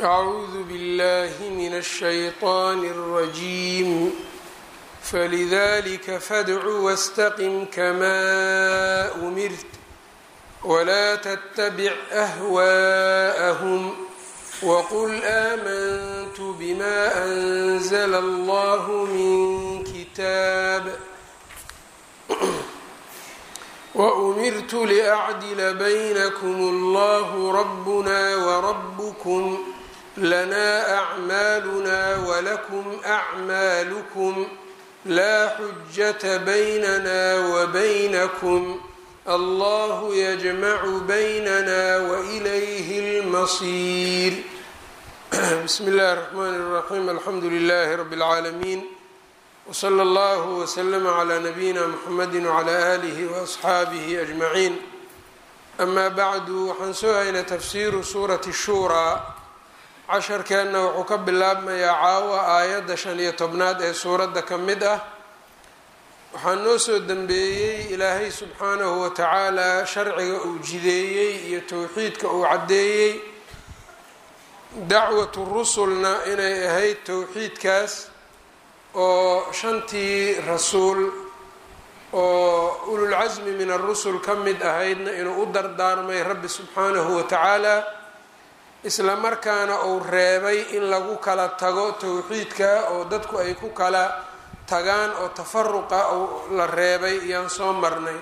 أعوذ بالله من الشيطان الرجيم فلذلك فادع واستقم كما أمرت ولا تتبع أهواءهم وقل آمنت بما أنزل الله من كتاب وأمرت لأعدل بينكم الله ربنا وربكم لنا أعمالنا ولكم أعمالكم لا حجة بيننا وبينكم الله يجمع بيننا وإليه المصير بسم الله الرحمن الرحيم الحمد لله رب العالمين وصلى الله وسلم على نبيina mxamedi وعlى آlih وأصxaabihi أجmaعiin أma bعdu waxaan soo haynay tafsiru suurati الshura casharkeenna wuxuu ka bilaabmayaa caawa aayadda shan iyo tobnaad ee suuradda ka mid ah waxaa noo soo dembeeyey ilaahay subxaanahu wa tacaala sharciga uu jideeyey iyo towxiidka uu caddeeyey dacwatu rusulna inay ahayd towxiidkaas oo shantii rasuul oo ululcasmi min arusul ka mid ahaydna inuu u dardaarmay rabbi subxaanahu wa tacaala isla markaana uu reebay in lagu kala tago towxiidka oo dadku ay ku kala tagaan oo tafaruqa la reebay iyaan soo marnay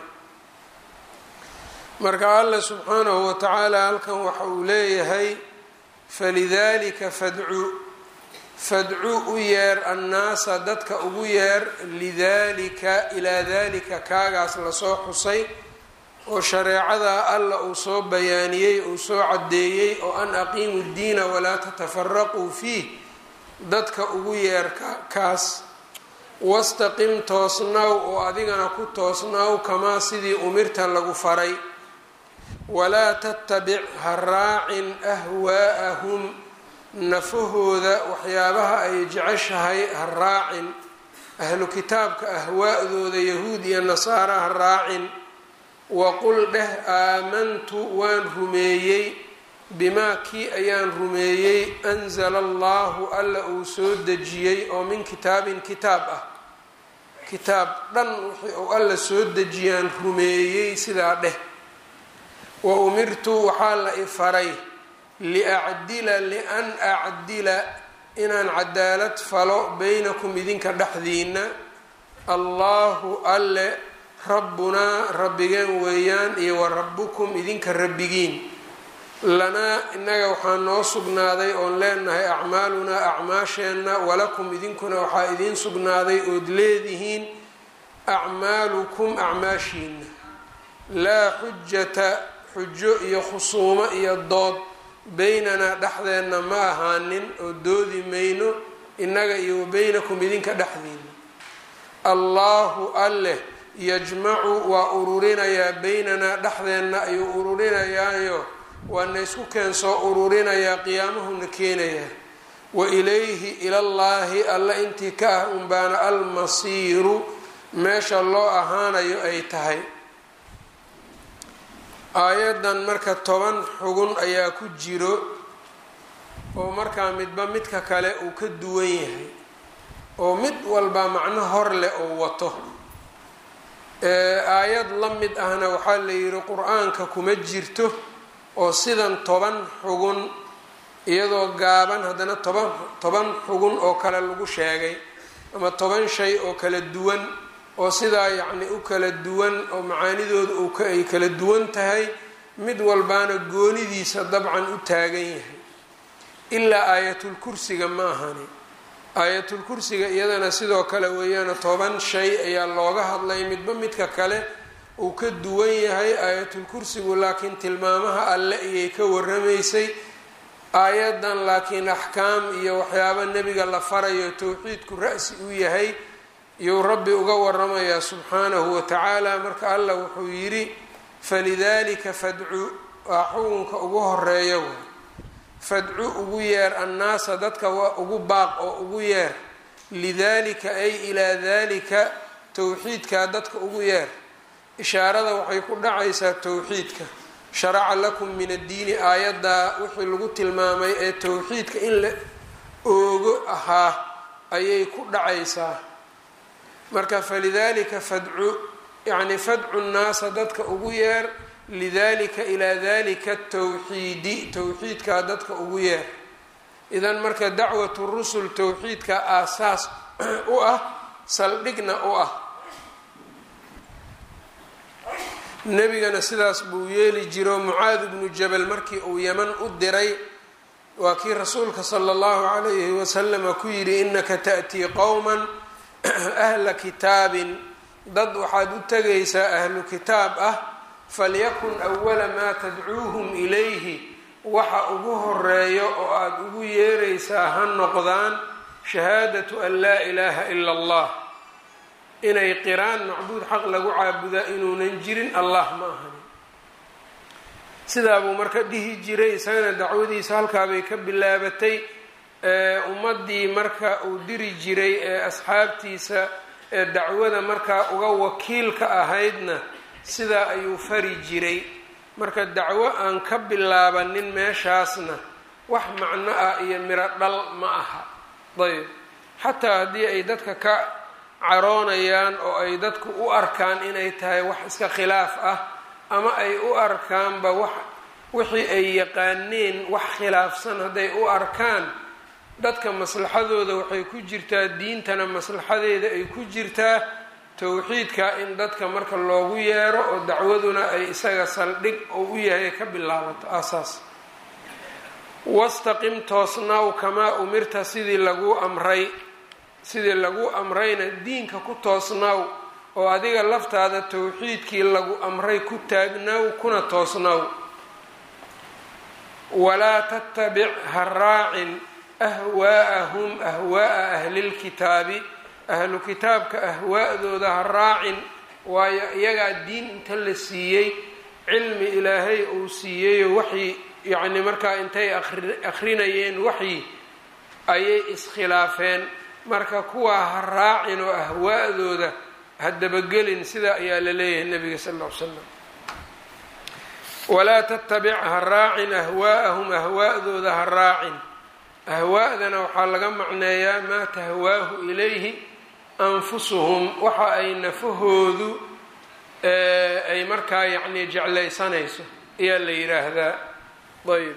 marka allah subxaanahu wa tacaala halkan waxa uu leeyahay falidalika fadcu fadcu u yeer annaasa dadka ugu yeer lidalika ilaa dalika kaagaas lasoo xusay oo shareecada alla uu soo bayaaniyey uu soo caddeeyey oo an aqiimu ddiina walaa tatafaraquu fiih dadka ugu yeer kaas wastaqim toosnaw oo adigana ku toosnaw kamaa sidii umirta lagu faray walaa tattabic ha raacin ahwaa'ahum nafahooda waxyaabaha ay jeceshahay ha raacin ahlu kitaabka ahwaa'dooda yahuud iyo nasaara ha raacin waqul dheh aamantu waan rumeeyey bimaa kii ayaan rumeeyey anzala allahu alla uu soo dejiyey oo min kitaabin kitaab ah kitaab dhan wixii uu alla soo dejiyaan rumeeyey sidaa dheh wa umirtu waxaa la i faray liacdila lian acdila inaan cadaalad falo baynakum idinka dhexdiina allahu alle rabbunaa rabbigeen weeyaan iyo wa rabbukum idinka rabbigiin lanaa innaga waxaa noo sugnaaday oon leenahay acmaalunaa acmaasheenna walakum idinkuna waxaa idiin sugnaaday ood leedihiin acmaalukum acmaashiina laa xujata xujo iyo khusuumo iyo dood beynanaa dhexdeenna ma ahaanin oo doodi mayno innaga iyo wa beynakum idinka dhexdiina allaahu alleh yajmacu waa ururinayaa beynanaa dhexdeenna ayuu ururinayaayo waana isku keen soo ururinayaa qiyaamahuna keenayaa wa ilayhi ilallaahi alla intii ka ah unbaana almasiiru meesha loo ahaanayo ay tahay aayaddan marka toban xugun ayaa ku jiro oo markaa midba midka kale uu ka duwan yahay oo mid walba macno hor leh oo wato aayad la mid ahna waxaa la yidhi qur-aanka kuma jirto oo sidan toban xugun iyadoo gaaban haddana toban toban xugun oo kale lagu sheegay ama toban shay oo kala duwan oo sidaa yacni u kala duwan oo macaanidooda uu ay kala duwan tahay mid walbaana goonidiisa dabcan u taagan yahay ilaa aayatulkursiga ma ahani aayatulkursiga iyadana sidoo kale weeyaana toban shay ayaa looga hadlay midba midka kale uu ka duwan yahay aayatulkursigu laakiin tilmaamaha alle ayay ka waramaysay aayadan laakiin axkaam iyo waxyaaba nebiga la farayo towxiidku ra-si u yahay iyuu rabbi uga waramayaa subxaanahu wa tacaala marka allah wuxuu yidhi falidalika fadcu waa xukunka ugu horeeya way fadcu ugu yeer annaasa dadka waa ugu baaq oo ugu yeer lidalika ay ilaa dalika towxiidkaa dadka ugu yeer ishaarada waxay ku dhacaysaa towxiidka sharaca lakum min addiini aayaddaa wixii lagu tilmaamay ee towxiidka in la oogo ahaa ayay ku dhacaysaa marka falidalika fadcu yacni fadcu nnaasa dadka ugu yeer lidalika ilaa dalika towxiidi towxiidkaa dadka ugu yeer idan marka dacwatu rusul towxiidka aasaas u ah saldhigna u ah nebigana sidaas buu yeeli jiro mucaad bnu jabal markii uu yeman u diray waa kii rasuulka sala allahu calayhi wasalama ku yidhi inaka ta'tii qowman ahla kitaabin dad waxaad u tegaysaa ahlu kitaab ah falyakun awala maa tadcuuhum ilayhi waxa ugu horeeyo oo aada ugu yeeraysaa ha noqdaan shahaadatu an laa ilaaha ila allah inay qiraan macbuud xaq lagu caabudaa inuunan jirin allah ma ahani sidaabuu marka dhihi jiray isagana dacwadiisa halkaabay ka bilaabatay ummaddii marka uu diri jiray ee asxaabtiisa ee dacwada markaa uga wakiilka ahaydna sidaa ayuu fari jiray marka dacwo aan ka bilaabanin meeshaasna wax macno ah iyo miro dhal ma aha ayb xataa haddii ay dadka ka caroonayaan oo ay dadku u arkaan inay tahay wax iska khilaaf ah ama ay u arkaanba wax wixii ay yaqaaneen wax khilaafsan hadday u arkaan dadka maslaxadooda waxay ku jirtaa diintana maslaxadeeda ay ku jirtaa towxiidka in dadka marka loogu yeero oo dacwaduna ay isaga saldhig oo u yahay ka bilaabato aasaas wastaqim toosnaw kamaa umirta sidii lagu amray sidii lagu amrayna diinka ku toosnaw oo adiga laftaada towxiidkii lagu amray ku taagnaw kuna toosnaw walaa tattabic ha raacin ahwaa'ahum ahwaa'a ahlilkitaabi ahlu kitaabka ahwaa'dooda ha raacin waayo iyagaa diin inta la siiyey cilmi ilaahay uu siiyeyo waxyi yacni markaa intay akrinayeen waxyi ayay iskhilaafeen marka kuwaa ha raacin oo ahwaa'dooda ha dabagelin sidaa ayaa la leeyahay nabiga sal ll ly slam walaa tattabic ha raacin ahwaa'ahum ahwaa'dooda ha raacin ahwaa'dana waxaa laga macneeyaa maa tahwaahu ilayhi anfusuhum waxa ay nafahoodu ay markaa yacni jeclaysanayso ayaa la yidhaahdaa ayb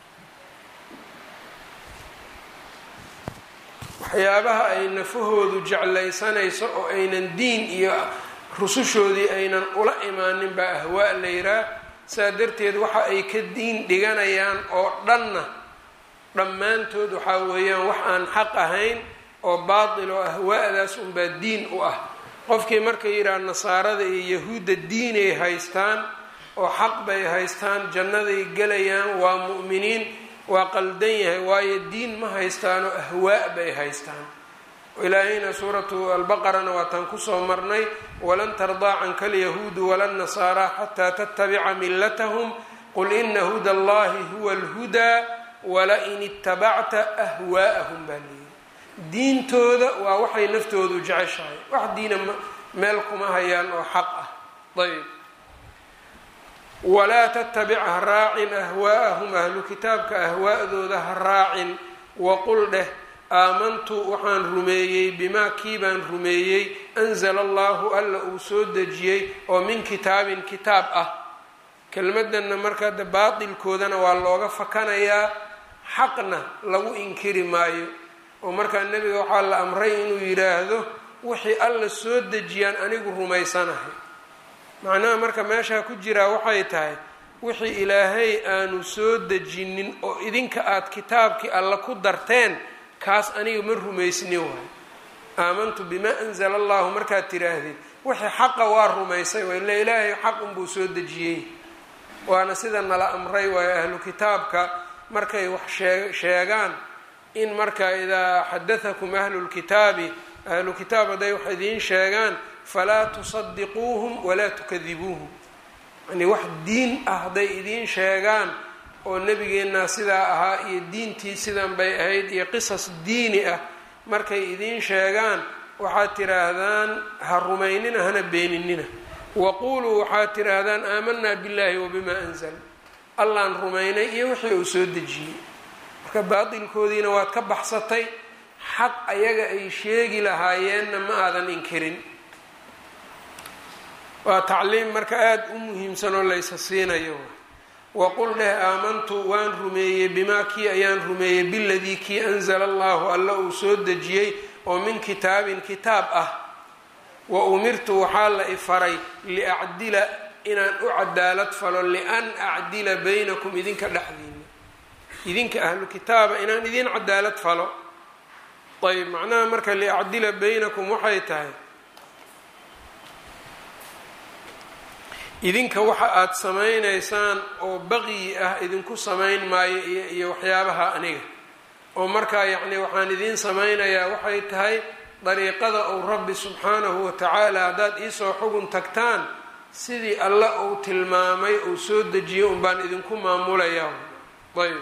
waxyaabaha ay nafahoodu jeclaysanayso oo aynan diin iyo rusushoodii aynan ula imaanin baa ahwaa la yihaah saa darteed waxa ay ka diin dhiganayaan oo dhanna dhammaantood waxaa weeyaan wax aan xaq ahayn oo baatil oo ahwaa'daas unbaa diin u ah qofkii marka yidhaha nasaarada iyo yahuudda diinay haystaan oo xaq bay haystaan jannaday gelayaan waa mu'miniin waa qaldan yahay waayo diin ma haystaanoo ahwaa bay haystaan ilaahayna suuratu albaqarana waataan kusoo marnay walan tardaa canka alyahuudu wala nasaara xataa tattabica millatahum qul ina huda allahi huwa alhudaa wala-in itabacta ahwaa'ahum baa leeyihi diintooda waa waxay naftoodu jeceshahay wax diina meel kuma hayaan oo xaq ah ayb walaa tattabic ha raacin ahwaa'ahum ahlu kitaabka ahwaa'dooda ha raacin waqul dheh aamantu waxaan rumeeyey bimaa kii baan rumeeyey anzala allahu alla uu soo dejiyey oo min kitaabin kitaab ah kelmadanna markaa de baatilkoodana waa looga fakanayaa xaqna lagu inkiri maayo oo markaa nebiga waxaa la amray inuu yidhaahdo wixii alla soo dejiyaan anigu rumaysanahay macnaha marka meeshaa ku jiraa waxay tahay wixii ilaahay aanu soo dejinin oo idinka aada kitaabkii alla ku darteen kaas aniga ma rumaysni waayo aamantu bimaa anzala allahu markaad tiraahdid wixii xaqa waa rumaysay waa ila ilaahay xaq unbuu soo dejiyey waana sida nala amray waayo ahlu kitaabka markay wax shee sheegaan in marka idaa xadatakum ahlu lkitaabi ahlu kitaab hadday wax idiin sheegaan falaa tusadiquuhum walaa tukadibuuhum yani wax diin ah hadday idiin sheegaan oo nebigeenna sidaa ahaa iyo diintii sidan bay ahayd iyo qisas diini ah markay idiin sheegaan waxaad tiraahdaan ha rumaynina hana beeninina waquuluu waxaad tidhaahdaan aamanaa billaahi wabimaa anzal allaan rumaynay iyo wixii uu soo dejiyey marka baatilkoodiina waad ka baxsatay xaq ayaga ay sheegi lahaayeenna ma aadan inkirin waa tacliim marka aada u muhiimsan oo laysa siinayo waqul dheh aamantu waan rumeeyey bimaa kii ayaan rumeeyey biladii kii anzala allahu alla uu soo dejiyey oo min kitaabin kitaab ah wa umirtu waxaa la ifaray liacdila inaan u cadaalad falo lian acdila baynakum idinka dhexdiina idinka ahlu kitaaba inaan idin cadaalad falo ayb macnaha marka liacdila baynakum waxay tahay idinka waxa aada samaynaysaan oo baqyi ah idinku samayn maayo iyo waxyaabaha aniga oo markaa yacni waxaan idiin samaynayaa waxay tahay dariiqada uu rabbi subxaanahu watacaala haddaad iisoo xugun tagtaan sidii alla uu tilmaamay uu soo dejiyay un baan idinku maamulayaa ayb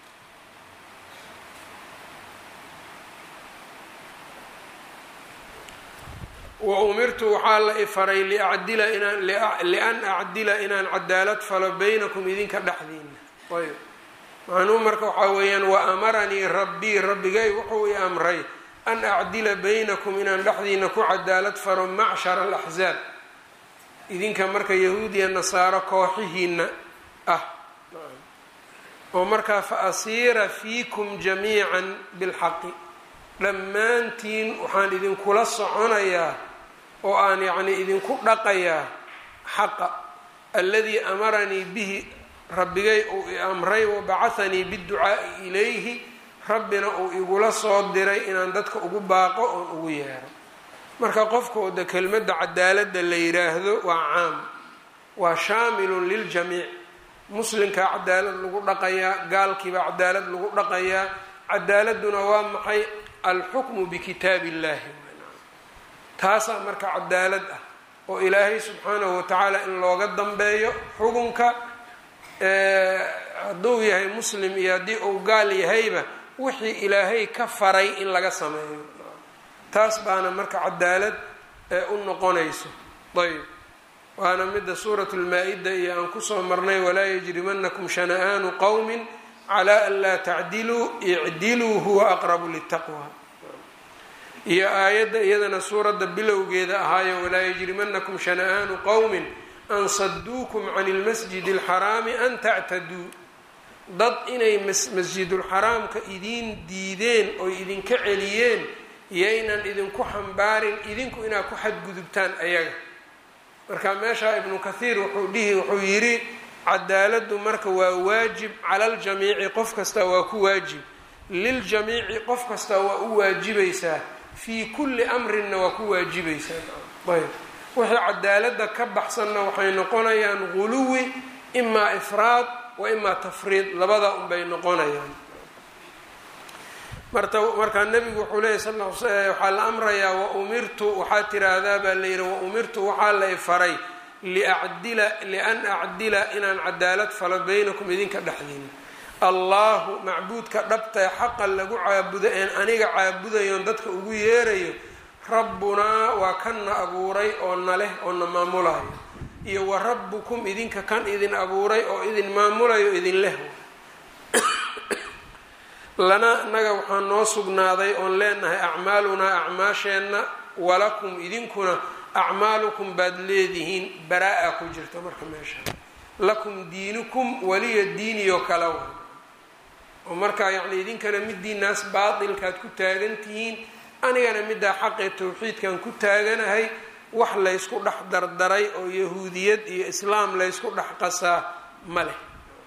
wa umirtu waxaa la ifaray liacdila inaan lian acdila inaan cadaalad falo baynakum idinka dhexdiina ayb macnuhu marka waxaa weeyaan wa amaranii rabbii rabbigay wuxuu i amray an acdila baynakum inaan dhexdiina ku cadaalad falo macshara alaxzaab idinka marka yahuudiya nasaaro kooxihiina ah oo markaa fa asiira fiikum jamiican bilxaqi dhammaantiin waxaan idinkula soconayaa oo aan yacnii idinku dhaqayaa xaqa aladii amaranii bihi rabbigay uu i amray wabacahanii biducaa'i ilayhi rabbina uu igula soo diray inaan dadka ugu baaqo oon ugu yeero marka qofkooda kelmadda cadaaladda la yiraahdo waa caam waa shaamilun liljamiic muslimkaa cadaalad lagu dhaqayaa gaalkiibaa cadaalad lagu dhaqayaa cadaaladuna waa maxay alxukmu bikitaab illahi taasaa marka cadaalad ah oo ilaahay subxaanahu watacaala in looga dambeeyo xukunka hadduu yahay muslim iyo haddii uu gaal yahayba wixii ilaahay ka faray in laga sameeyo taas baana marka cadaalad u noqonayso ayb waana midda suuratu lmaa-ida iyo aan kusoo marnay walaa yajrimanakum shana'aanu qowmin calaa an laa tacdiluu icdiluu huwa aqrabu litaqwa iyo aayadda iyadana suuradda bilowgeeda ahaayo walaa yajrimanakum shana'aanu qowmin an saduukum cani lmasjidi alxaraami an tactaduu dad inay masjidulxaraamka idiin diideen oy idinka celiyeen yaynan idinku xambaarin idinku inaad ku xadgudubtaan ayaga marka meeshaa ibnu kathiir wuxuu dhihi wuxuu yidhi cadaaladdu marka waa waajib cala aljamiici qof kasta waa ku waajib liljamiici qof kasta waa u waajibaysaa fii kulli amrinna waa ku waajibaysaa ayb wixii cadaaladda ka baxsanna waxay noqonayaan guluwi imaa ifraad wa imaa tafriid labada unbay noqonayaan marta markaa nebigu wuxuu leeyay sal waxaa la amrayaa wa umirtu waxaa tiraahdaa baa la yidhi wa umirtu waxaa la ifaray liacdila lian acdila inaan cadaalad falo baynakum idinka dhexdiina allahu macbuudka dhabtae xaqa lagu caabudo een aniga caabudayoon dadka ugu yeerayo rabbunaa waa kanna abuuray oo na leh oo na maamulayo iyo wa rabbukum idinka kan idin abuuray oo idin maamulayo idin leh lana naga waxaa noo sugnaaday oon leenahay acmaalunaa acmaasheenna walakum idinkuna acmaalukum baad leedihiin baraa-a ku jirta marka meesha lakum diinukum waliya diiniyoo kala wa oo markaa yacni idinkana midiinaas baatilkaad ku taagan tihiin anigana middaa xaqee tawxiidkan ku taaganahay wax laysku dhex dardaray oo yahuudiyad iyo islaam laysku dhex qasaa ma leh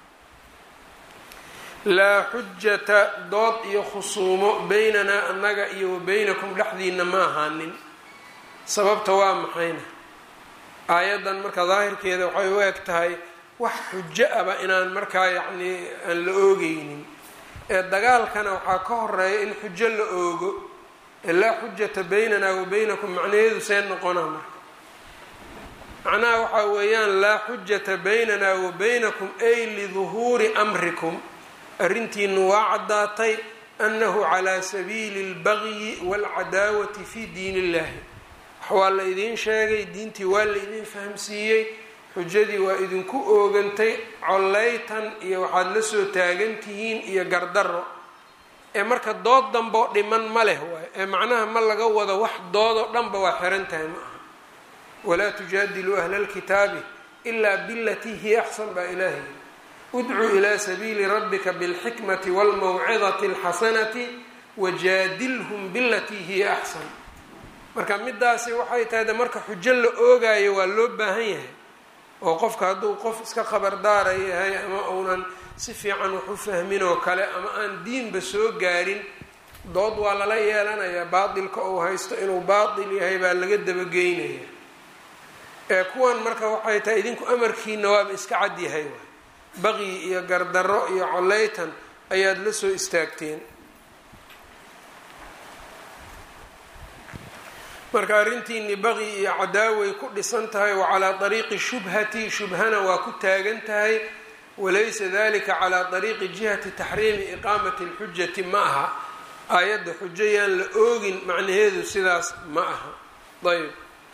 laa xujata dood iyo khusuumo beynanaa annaga iyo wa beynakum dhexdiina ma ahaanin sababta waa maxayna aayaddan marka daahirkeeda waxay u eg tahay wax xujo aba inaan markaa yacnii aan la oogeynin ee dagaalkana waxaa ka horeeya in xujo la oogo ee laa xujata beynanaa wa beynakum macnaheedu see noqonaa marka macnaha waxaa weeyaan laa xujata beynanaa wa beynakum ay liduhuuri amrikum arrintiinu waa caddaatay annahu calaa sabiili اlbagyi wاlcadaawati fi diin illahi waa la idiin sheegay diintii waa la idiin fahamsiiyey xujadii waa idinku oogantay collaytan iyo waxaad la soo taagan tihiin iyo gardarro ee marka dood damboo dhiman ma leh waay ee macnaha ma laga wado wax doodoo dhanba waa xiran tahay ma aha walaa tujaadiluu ahla lkitaabi ilaa bilatii hiya axsan baa ilaahay udcuu ilaa sabiili rabbika bilxikmati walmawcidati alxasanati wajaadilhum bilatii hiya axsan marka midaasi waxay tahay de marka xujo la oogaayo waa loo baahan yahay oo qofka hadduu qof iska khabardaara yahay ama uunan si fiican wax u fahmin oo kale ama aan diinba soo gaarin dood waa lala yeelanayaa baatilka uu haysto inuu baatil yahay baa laga dabageynaya ee kuwan marka waxay tahay idinku amarkiina waaba iska cad yahay waay baqyi iyo gardarro iyo coleytan ayaad la soo istaagteen marka arrintiini baqyi iyo cadaaway ku dhisan tahay wa calaa ariiqi shubhati shubhana waa ku taagan tahay walaysa dalika calaa ariiqi jihati taxriimi iqaamati lxujati ma aha aayadda xujo yaan la oogin macnaheedu sidaas ma aha ayb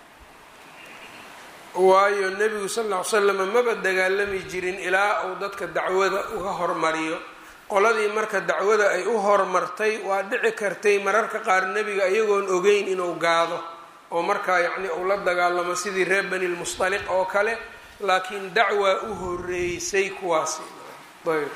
waayo nebigu sal ll ly slam maba dagaalami jirin ilaa uu dadka dacwada uga hormariyo qoladii marka dacwada ay u hormartay waa dhici kartay mararka qaar nebiga iyagoon ogeyn inuu gaado oo markaa yacni uu la dagaalamo sidii reer bani lmusطaliq oo kale laakiin dacwaa u horeysay kuwaasi ayb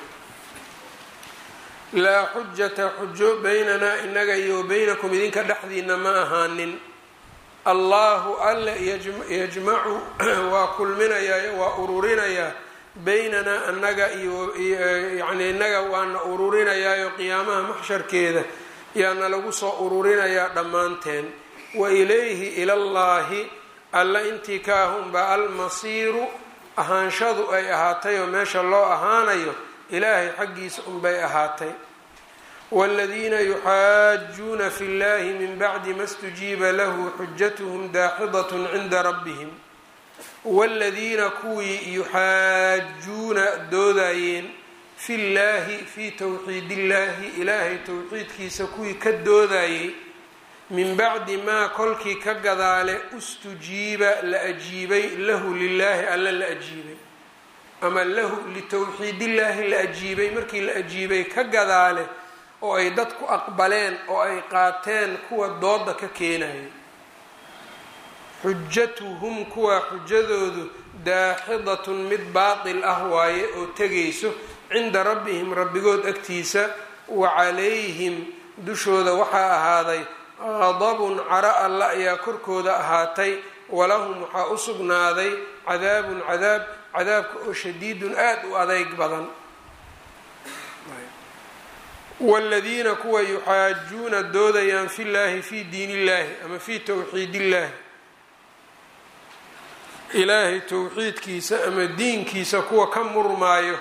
laa xujata xujo baynanaa inaga iyo baynakum idinka dhexdiina ma ahaanin allahu alla yajmacu waa kulminayaa waa ururinayaa baynanaa annaga iyo yani inaga waana ururinayaayo qiyaamaha maxsharkeeda yaana lagu soo ururinayaa dhammaanteen wa ilayhi ilallaahi alla intii ka ahunbaa almasiiru ahaanshadu ay ahaatay oo meesha loo ahaanayo ilaahay xaggiisa unbay ahaatay wاladiina yuxaajuuna fi اllahi min bacdi ma اstujiiba lahu xujatuhm daaxidaة cinda rabbihim wاladiina kuwii yuxaajuuna doodayeen fi llahi fii towxiid illahi ilaahay towxiidkiisa kuwii ka doodayey min bacdi maa kolkii ka gadaale ustujiiba la ajiibay lahu lilaahi alla la ajiibay ama lahu litowxiidillaahi la ajiibay markii la ajiibay ka gadaale oo ay dadku aqbaleen oo ay qaateen kuwa dooda ka keenaya xujatuhum kuwa xujadoodu daaxidatun mid baatil ah waaye oo tegayso cinda rabbihim rabbigood agtiisa wa calayhim dushooda waxaa ahaaday qadabun caro alla ayaa korkooda ahaatay walahum waxaa u sugnaaday cadaabun cadaab cadaabka oo shadiidun aada u adeyg badan wladiina kuwa yuxaajuuna doodayaan fi llahi fi diin illahi ama fi towxiid illahi ilaahay towxiidkiisa ama diinkiisa kuwa ka murmaayo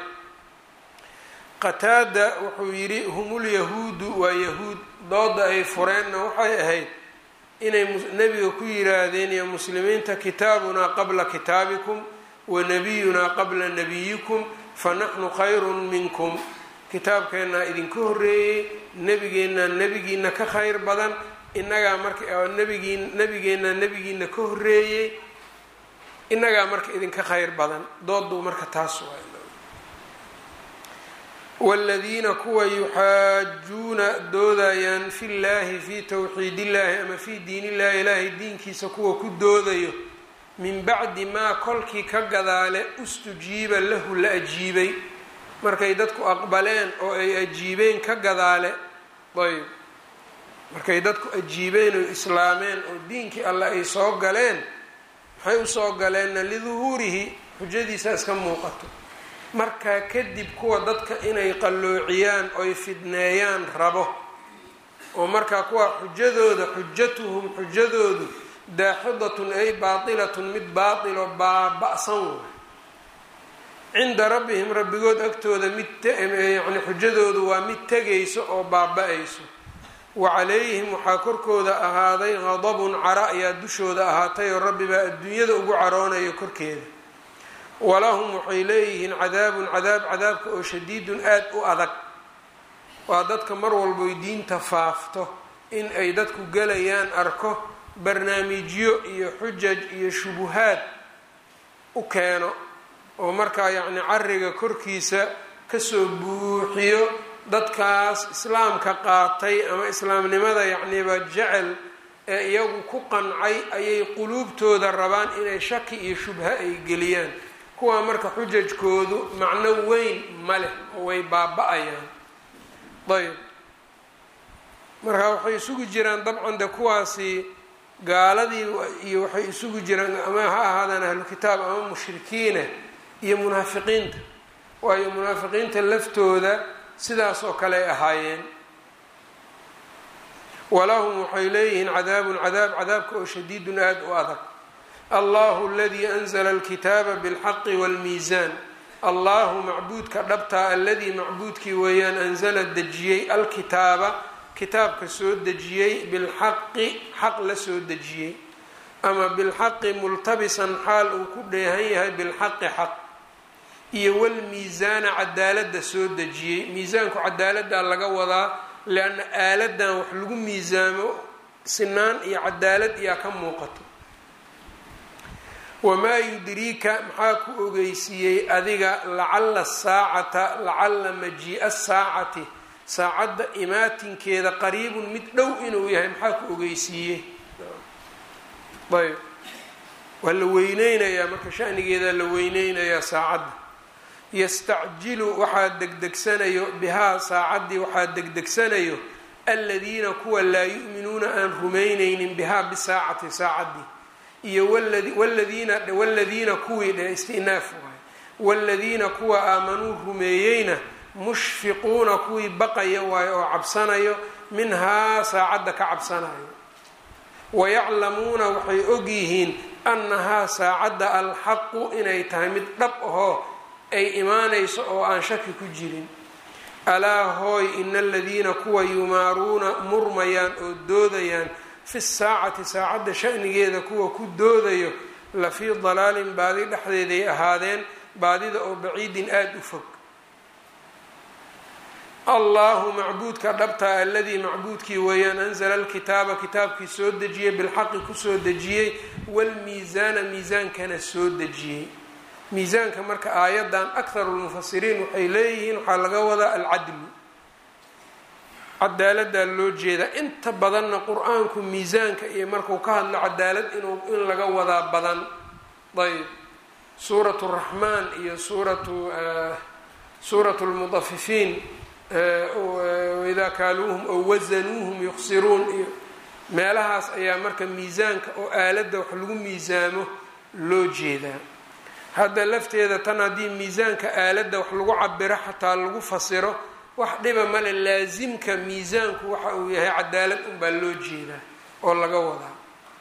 qataada wuxuu yidhi hum lyahuudu waa yahuud dooda ay fureenna waxay ahayd inay nebiga ku yiraahdeen iyo muslimiinta kitaabunaa qabla kitaabikum wa nabiyunaa qabla nabiyikum fanaxnu khayrun minkum kitaabkeennaa idinka horreeyey nebigeennaa nebigiina ka khayr badan inagaa marka nabigii nebigeennaa nebigiina ka horreeyey inagaa marka idinka khayr badan dooduu marka taas waay wاladiina kuwa yuxaajuuna doodayaan fi llahi fi towxiid illahi ama fi diin illahi ilaahay diinkiisa kuwa ku doodayo min bacdi maa kolkii ka gadaale ustujiiba lahu la ajiibay markay dadku aqbaleen oo ay ajiibeen ka gadaale ayb markay dadku ajiibeen oo islaameen oo diinkii alle ay soo galeen maxay usoo galeenna liduhuurihi xujadiisa iska muuqato markaa kadib kuwa dadka inay qalloociyaan oy fidneeyaan rabo oo markaa kuwa xujadooda xujatuhum xujadoodu daaxidatun ay baatilatun mid baatiloo baaba-san way cinda rabbihim rabbigood agtooda mid yani xujadoodu waa mid tegayso oo baaba-ayso wa calayhim waxaa korkooda ahaaday qadabun cara ayaa dushooda ahaatay oo rabbi baa adduunyada ugu caroonayo korkeeda walahum waxay leeyihiin cadaabun cadaab cadaabka oo shadiidun aada u adag waa dadka mar walboy diinta faafto in ay dadku gelayaan arko barnaamijyo iyo xujaj iyo shubuhaad u keeno oo markaa yacni cariga korkiisa kasoo buuxiyo dadkaas islaamka qaatay ama islaamnimada yacniba jecel ee iyagu ku qancay ayay quluubtooda rabaan inay shaki iyo shubha ay geliyaan kuwaa marka xujajkoodu macno weyn ma leh oo way baaba-ayaan ayb marka waxay isugu jiraan dabcan de kuwaasi gaaladii iyo waxay isugu jiraan ama ha ahaadaan ahlu kitaab ama mushrikiina iyo munaafiqiinta waayo munaafiqiinta laftooda sidaas oo kale ay ahaayeen walahum waxay leeyihiin cadaabun cadaab cadaabka oo shadiidun aada u adag allahu aladii anzla alkitaaba bilxaqi wاlmiisaan allahu macbuudka dhabtaa aladii macbuudkii weeyaan anzala dejiyey alkitaaba kitaabka soo dejiyey bilxaqi xaq la soo dejiyey ama bilxaqi multabisan xaal uu ku dheehan yahay bilxaqi xaq iyo walmiisaana cadaaladda soo dejiyey miisaanku cadaaladdaa laga wadaa leanna aaladan wax lagu miisaamo sinaan iyo cadaalad iyaa ka muuqato wamaa yudriika maxaa ku ogeysiiyey adiga lacala saacata lacala majii-a saacati saacadda imaatinkeeda qariibun mid dhow inuu yahay maxaa ku ogeysiiyey ayb waa la weyneynayaa marka shanigeeda la weyneynayaa saacadda yastacjilu waxaa degdegsanayo bihaa saacaddii waxaa degdegsanayo aladiina kuwa laa yu'minuuna aan rumayneynin bihaa bisaacati saacaddii iyo wladiina waladiina kuwii dhe istinaaf waay waladiina kuwa aamanuu rumeeyeyna mushfiquuna kuwii baqaya waayo oo cabsanayo minhaa saacadda ka cabsanayo wayaclamuuna waxay ogyihiin annahaa saacadda alxaqu inay tahay mid dhab ahoo ay imaanayso oo aan shaki ku jirin alaa hooy ina aladiina kuwa yumaaruuna murmayaan oo doodayaan fi saacati saacadda shanigeeda kuwa ku doodayo la fii dalaalin baadi dhexdeeday ahaadeen baadida oo baciidin aada u fog allahu macbuudka dhabtaa aladii macbuudkii weeyaan anzala alkitaaba kitaabkii soo dejiyey bilxaqi kusoo dejiyey walmiisaana miisaankana soo dejiyey miisaanka marka aayadan akharu lmufasiriin waxay leeyihiin waxaa laga wadaa alcadlu cadaaladaa loo jeedaa inta badanna qur-aanku miisaanka iyo markuu ka hadlo cadaalad inuu in laga wadaa badan ayb suuratu raxmaan iyo suuratu suuratu lmudafifiin waidaa kaaluuhum ow wasanuuhum yuqsiruun iyo meelahaas ayaa marka miisaanka oo aaladda wax lagu miisaamo loo jeedaa hadda lafteeda tan haddii miisaanka aaladda wax lagu cabiro xataa lagu fasiro wax dhiba male laasimka miisaanku waxa uu yahay cadaalad unbaa loo jeedaa oo laga wadaa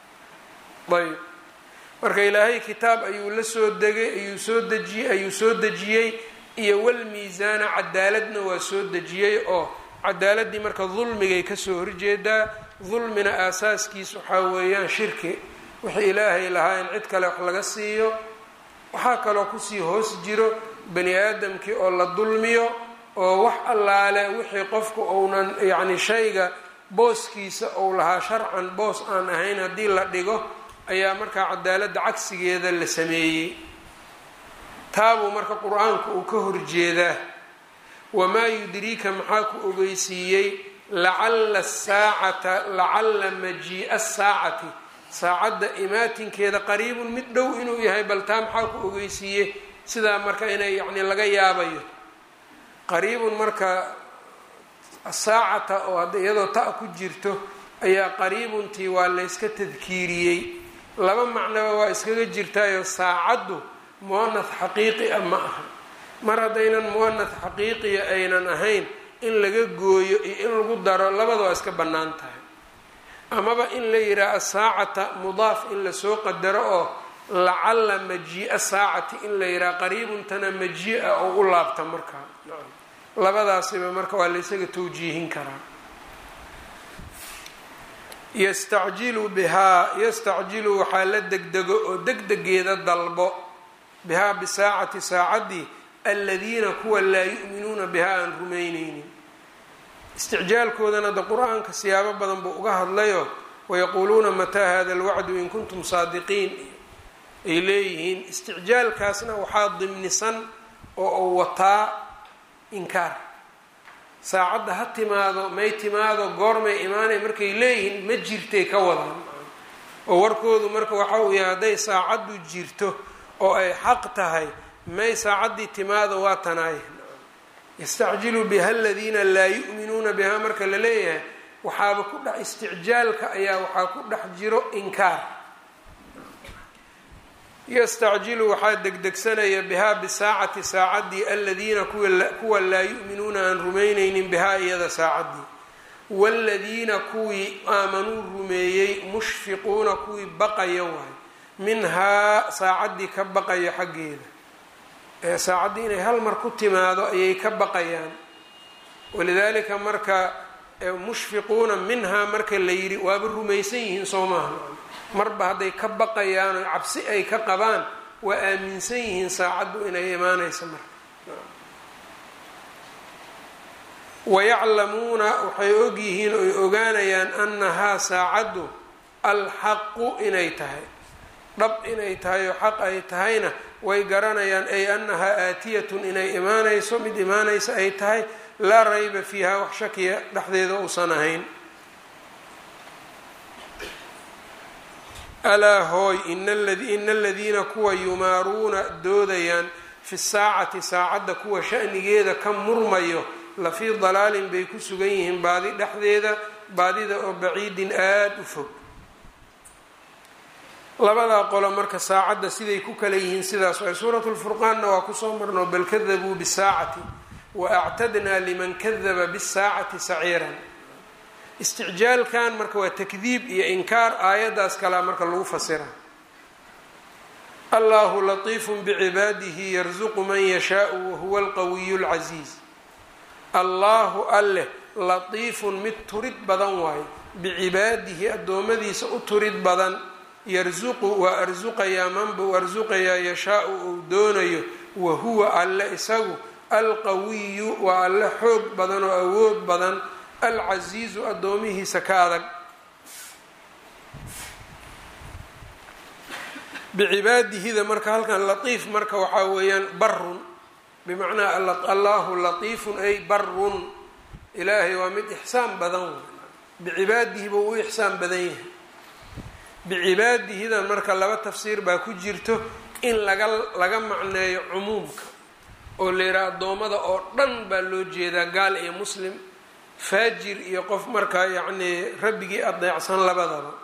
ayb marka ilaahay kitaab ayuu la soo degay ayuu soo dejiyey ayuu soo dejiyey iyo walmiisaana cadaaladna waa soo dejiyey oo cadaaladii marka dulmigay kasoo horjeedaa dulmina aasaaskiis waxaa weeyaan shirki wixii ilaahay lahaa in cid kale wax laga siiyo waxaa kaloo kusii hoos jiro bani aadamkii oo la dulmiyo oo wax allaale wixii qofku uunan yacni shayga booskiisa uu lahaa sharcan boos aan ahayn haddii la dhigo ayaa markaa cadaaladda cagsigeeda la sameeyey taabuu marka qur-aanku uu ka horjeedaa wamaa yudriika maxaa ku ogeysiiyey lacalla asaacata lacalla majii-a saacati saacadda imaatinkeeda qariibun mid dhow inuu yahay bal taa maxaa ku ogeysiiye sidaa marka inay yacni laga yaabayo qariibun marka asaacata oo hadda iyadoo ta ku jirto ayaa qariibuntii waa layska tadkiiriyey laba macnoba waa iskaga jirtaayo saacaddu muanath xaqiiqi a ma aha mar haddaynan muanath xaqiiqiya aynan ahayn in laga gooyo iyo in lagu daro labada waa iska bannaan tahay amaba in la yidhaha asaacata mudaaf in lasoo qadaro oo lacalla majii-a saacati in la yidhaha qariibuntana majii-a oo u laabta markaa labadaasiba marka waa laysaga tawjiihin karaa yastacjilu bihaa yastacjilu waxaa la degdego oo degdegeeda dalbo bihaa bisaacati saacaddii aladiina kuwa laa yu'minuuna bihaa aan rumayneynin isticjaalkoodana da qur-aanka siyaabo badan buu uga hadlayo wayaquuluuna mataa hada alwacdu in kuntum saadiqiin ay leeyihiin isticjaalkaasna waxaa dimnisan oo uu wataa inkaar saacadda ha timaado may timaado goormay imaanay markay leeyihiin ma jirtay ka wadaan oo warkoodu marka waxa uu yahay hadday saacaddu jirto oo ay xaq tahay may saacaddii timaado waa tanaay yastacjilu biha aladiina laa yu'minuuna biha marka la leeyahay waxaaba ku dhex isticjaalka ayaa waxaa ku dhex jiro inkaar yastacjilu waxaa degdegsanaya bihaa bisaacati saacaddii aladiina kuwa laa yu'minuuna aan rumaynaynin bihaa iyada saacaddii waaladiina kuwii aamanuu rumeeyey mushfiquuna kuwii baqaya waay minhaa saacaddii ka baqaya xaggeeda ee saacaddii inay hal mar ku timaado ayay ka baqayaan walidaalika marka mushfiquuna minhaa marka la yidhi waaba rumaysan yihiin soo maaha marba hadday ka baqayaan oo cabsi ay ka qabaan waa aaminsan yihiin saacaddu inay imaanayso marka wayaclamuuna waxay ogyihiin oy ogaanayaan annahaa saacaddu alxaqu inay tahay dhab inay tahay oo xaq ay tahayna way garanayaan ay annahaa aatiyatun inay imaanayso mid imaanaysa ay tahay laa rayba fiiha wax shakiya dhexdeeda uusan ahayn alaa hooy ina aladiina kuwa yumaaruuna doodayaan fi saacati saacadda kuwa shanigeeda ka murmayo lafii dalaalin bay ku sugan yihiin baadi dhexdeeda baadida oo baciidin aada u fog labadaa qolo marka saacadda siday ku kala yihiin sidaas waay suuratu lfurqaanna waa kusoo marno bal kadabuu bisaacati wa actadnaa liman kadaba bisaacati saciiran isticjaalkan marka waa takdiib iyo inkaar aayaddaas kalea marka lagu fasira allahu latiifun bicibaadihi yarsuqu man yashaau wahuwa alqawiyu lcasiiz allaahu alleh latiifun mid turid badan waayo bicibaadihi addoommadiisa u turid badan yarsuqu waa arsuqayaa manbuu arsuqayaa yashaau uu doonayo wa huwa alle isagu alqawiyu waa alle xoog badan oo awood badan alcasiizu addoomihiisa ka adag bicibaadihida marka halkan latiif marka waxaa weeyaan barun bimacnaa allahu latiifun ay barun ilaahay waa mid ixsaan badan bicibaadihi buu u ixsaan badan yahay bicibaadihidan marka laba tafsiir baa ku jirto in laga laga macneeyo cumuumka oo la yidhaha addoommada oo dhan baa loo jeedaa gaal iyo muslim faajir iyo qof markaa yacnii rabbigii adeecsan labadaba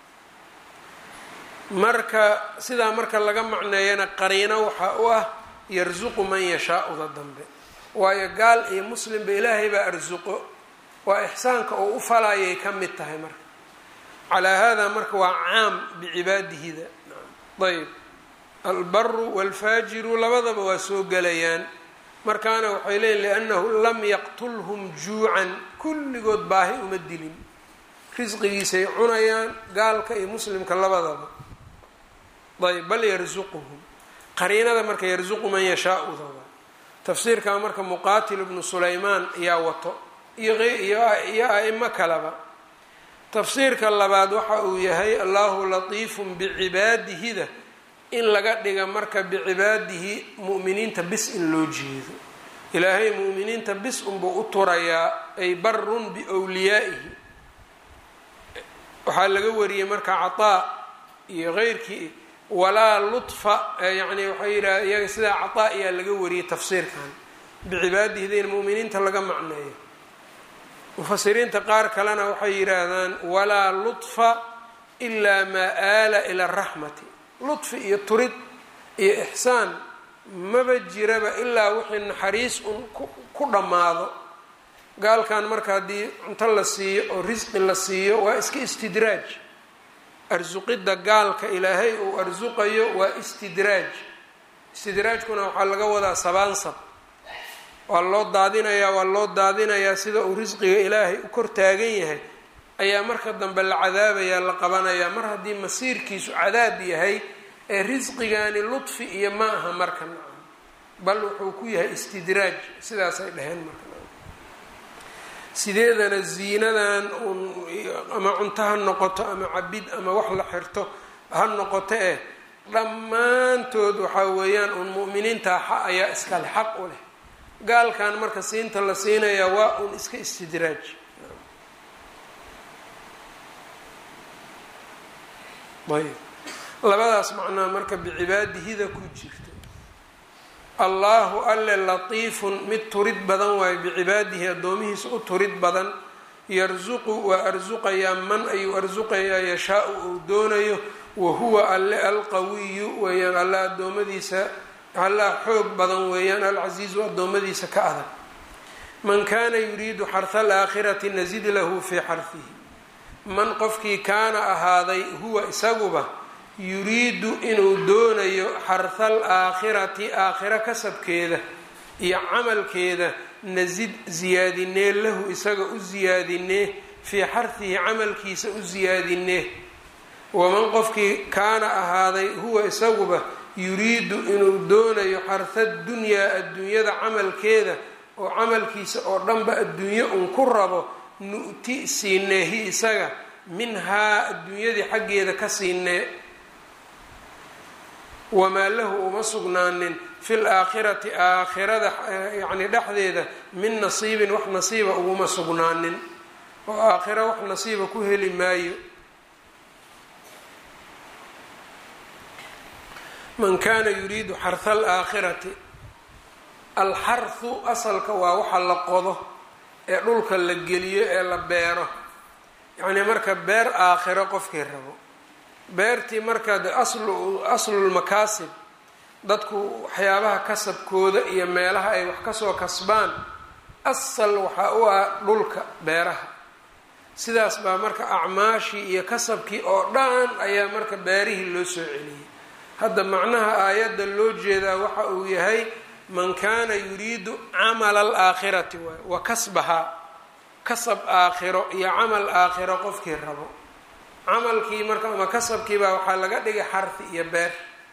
marka sidaa marka laga macneeyana qariino waxaa u ah yarsuqu man yashaa-uda dambe waayo gaal iyo muslimba ilaahay baa arsuqo waa ixsaanka oo u falayay ka mid tahay marka calaa hada marka waa caam bicibaadihida ayb albaru waalfaajiru labadaba waa soo gelayaan markaana waxay leeyiin liannahu lam yaqtulhum juucan kulligood baahi uma dilin risqigiisay cunayaan gaalka iyo muslimka labadaba ayb bal yarsuquhum qariinada marka yarsuqu man yashaa-uda tafsiirkaa marka muqaatil ibnu sulaymaan ayaa wato iyoiyo a-imo kaleba tafsiirka labaad waxa uu yahay allahu latiifun bicibaadihida in laga dhiga marka bicibaadihi mu'miniinta bis in loo jeedo ilaahay mu'miniinta bis unbuu u turayaa ay barun biwliyaa'ihi waxaa laga wariyey marka cataa iyo keyrkii walaa lutfa yani waxay yidhaha iyaga sidaa cataa ayaa laga wariyey tafsiirkan bicibaadihida in mu'miniinta laga macneeyo mufasiriinta qaar kalena waxay yidhaahdaan walaa lutfa ilaa maa aala ila araxmati lutfi iyo turid iyo ixsaan maba jiraba ilaa wixii naxariis un ku dhammaado gaalkan marka haddii cunto la siiyo oo risqi la siiyo waa iska istidraaj arsuqidda gaalka ilaahay uu arsuqayo waa istidraaj istidraajkuna waxaa laga wadaa sabaansab waa loo daadinayaa waa loo daadinayaa sida uu risqiga ilaahay u kor taagan yahay ayaa marka dambe la cadaabayaa la qabanayaa mar haddii masiirkiisu cadaab yahay ee risqigaani ludfi iyo ma aha marka nacam bal wuxuu ku yahay istidraaj sidaasay dhaheen marka sideedana ziinadan un ama cunto ha noqoto ama cabid ama wax la xirto ha noqoto eh dhammaantood waxaa weeyaan un mu'miniinta xa ayaa iskale xaq u leh gaalkan marka siinta la siinayaa waa un iska istidraaj ayb labadaas macnaa marka bicibaadihida ku jirto allaahu alle latiifun mid turid badan waayo bicibaadihi addoomihiisa u turid badan yarsuqu waa arsuqayaa man ayuu arsuqayaa yashaa-u uu doonayo wa huwa alle alqawiyu weeyaan alle addoommadiisa allah xoog badan weeyaan alcasiizu addoommadiisa ka adag man kaana yuriidu xarha alaakhirati nasid lahu fii xarhihi man qofkii kaana ahaaday huwa isaguba yuriidu inuu doonayo xarha alaakhirati aakhiro kasabkeeda iyo camalkeeda nasid siyaadinee lahu isaga u siyaadinee fii xarhihi camalkiisa u siyaadinee waman qofkii kaana ahaaday huwa isaguba yuriidu inuu doonayo xarha dunyaa adduunyada camalkeeda oo camalkiisa oo dhanba adduunyo un ku rabo nu'ti siineehi isaga minhaa adduunyadii xaggeeda ka siinee wamaa lahu uma sugnaanin fil aakhirati aakhirada yacni dhexdeeda min nasiibin wax nasiiba uguma sugnaanin oo aakhiro wax nasiiba ku heli maayo man kaana yuriidu xarha alaakhirati alxarhu asalka waa waxa la qodo ee dhulka la geliyo ee la beero yacnii marka beer aakhiro qofkii rabo beertii marka de aslu aslulmakaasib dadku waxyaabaha kasabkooda iyo meelaha ay wax kasoo kasbaan asal waxaa u ah dhulka beeraha sidaas baa marka acmaashii iyo kasabkii oo dhan ayaa marka beerihii loo soo celiyey hadda macnaha aayadda loo jeedaa waxa uu yahay man kaana yuriidu camala alaakhirati waay wa kasbahaa kasab aakhiro iyo camal aakhiro qofkii rabo camalkii marka ama kasabkiibaa waxaa laga dhigay xarfi iyo beer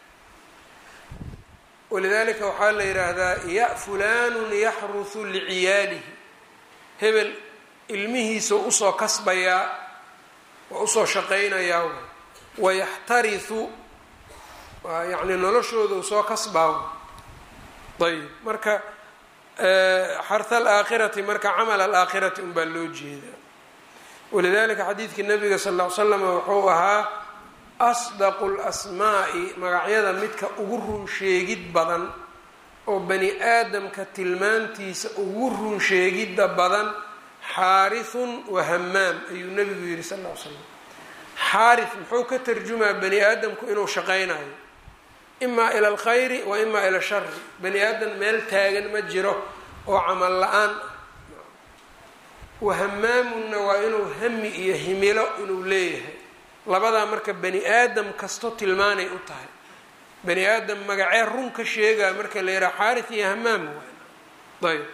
walidaalika waxaa la yidhaahdaa ya fulaanun yaxrusu liciyaalihi hebel ilmihiisa usoo kasbayaa waa usoo shaqaynayaa wayaxtarisu waa yacni noloshooda u soo kasbaa ayb marka xarha alaakhirati marka camal alaakhirati unbaa loo jeedaa walidalika xadiidkii nabiga sal ll ly slam wuxuu ahaa asdaqu lasmaa'i magacyada midka ugu run sheegid badan oo bani aadamka tilmaantiisa ugu run sheegidda badan xaarithun wa hamaam ayuu nabigu yihi sal ll ly slam xaarith muxuu ka tarjumaa bani aadamku inuu shaqaynayo imaa ila alkhayri wa imaa ila shari bani aadam meel taagan ma jiro oo camal la-aan ah wahamaamunna waa inuu hami iyo himilo inuu leeyahay labadaa marka bani aadam kasto tilmaanay u tahay bani aadam magacee run ka sheegaa marka la yidhaha xaarith iyo hamaam waay ayb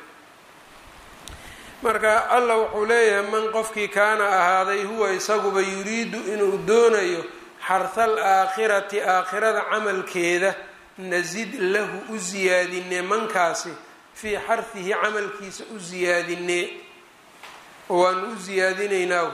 marka allah wuxuu leeyahay man qofkii kaana ahaaday huwa isaguba yuriidu inuu doonayo xarha alaakhirati aakhirada camalkeeda nasid lahu u siyaadinee mankaasi fii xarhihi camalkiisa u siyaadinee oo waanu u siyaadinaynaa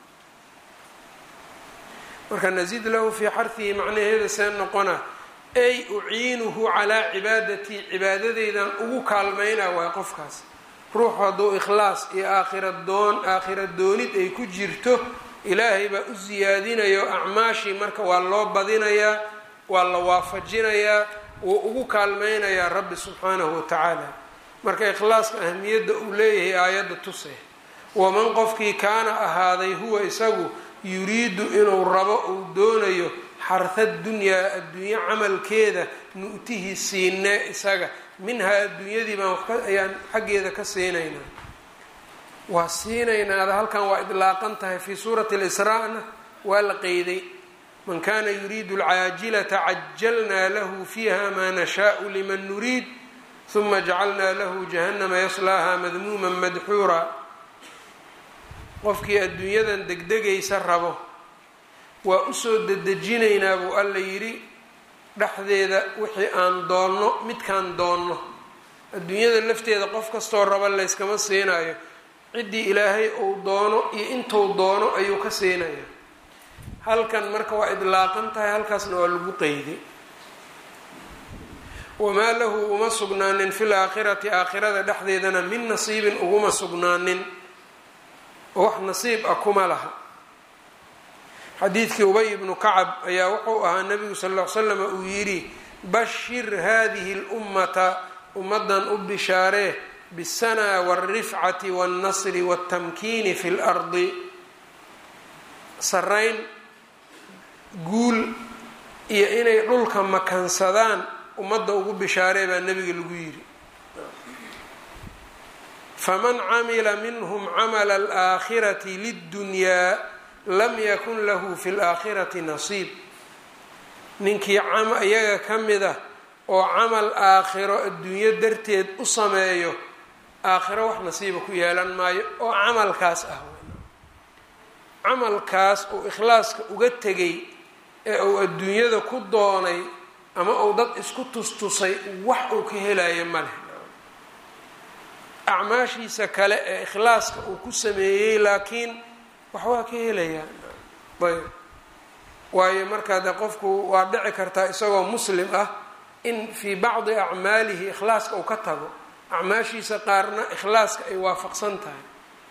marka nasid lahu fii xarhihi macnaheeda see noqona ay uciinuhu calaa cibaadatii cibaadadeydan ugu kaalmaynaa waay qofkaas ruuxu hadduu ikhlaas iyo aakhira doon aakhira doonid ay ku jirto ilaahay baa u siyaadinayo acmaashii marka waa loo badinayaa waa la waafajinayaa wuu ugu kaalmaynayaa rabbi subxaanahu watacaala marka ikhlaaska ahamiyadda uu leeyahay aayadda tuse waman qofkii kaana ahaaday huwa isagu yuriidu inuu rabo uu doonayo xarha dunyaa adduunye camalkeeda nu'tihi siinee isaga minhaa adduunyadii baan wax ayaan xaggeeda ka siinaynaa waa siinaynaada halkan waa idlaaqan tahay fii suurati lisraa-na waa la qeyday man kana yuriidu alcaajilata cajalnaa lahu fiiha maa nashaau liman nuriid huma jacalnaa lahu jahannama yaslaaha madmuuman madxuura qofkii adduunyadan degdegaysa rabo waa usoo dedejinaynaa buu alla yidhi dhexdeeda wixii aan doonno midkaan doonno adduunyada lafteeda qof kastoo raba layskama siinayo ciddii ilaahay uu doono iyo intuu doono ayuu ka siinaya halkan marka waa idlaaqan tahay halkaasna waa lagu qeyday wamaa lahu uma sugnaanin fil aakhirati aakhirada dhexdeedana min nasiibin uguma sugnaanin oo wax nasiib ah kuma laha xadiidkii ubay ibnu kacab ayaa wuxuu ahaa nabigu sal ll ly slam uu yidhi bashir hadihi lummata ummadan u bishaaree bisanaa waalrifcati wاlnasri wاltamkiini fi lardi sarayn guul iyo inay dhulka makansadaan ummadda ugu bishaaree baa nebiga lagu yidhi faman camila minhum camala alaakhirati liddunyaa lam yakun lahu fi laakhirati nasiib ninkii iyaga ka mid ah oo camal aakhiro adduunyo darteed u sameeyo aakhiro wax nasiiba ku yeelan maayo oo camalkaas ah camalkaas uu ikhlaaska uga tegay ee uu adduunyada ku doonay ama uu dad isku tustusay wax uu ka helayo ma leh acmaashiisa kale ee ikhlaaska uu ku sameeyey laakiin wax waa ka helayaa ayb waayo markaa de qofku waa dhici kartaa isagoo muslim ah in fii bacdi acmaalihi ikhlaaska uu ka tago acmaashiisa qaarna ikhlaaska ay waafaqsan tahay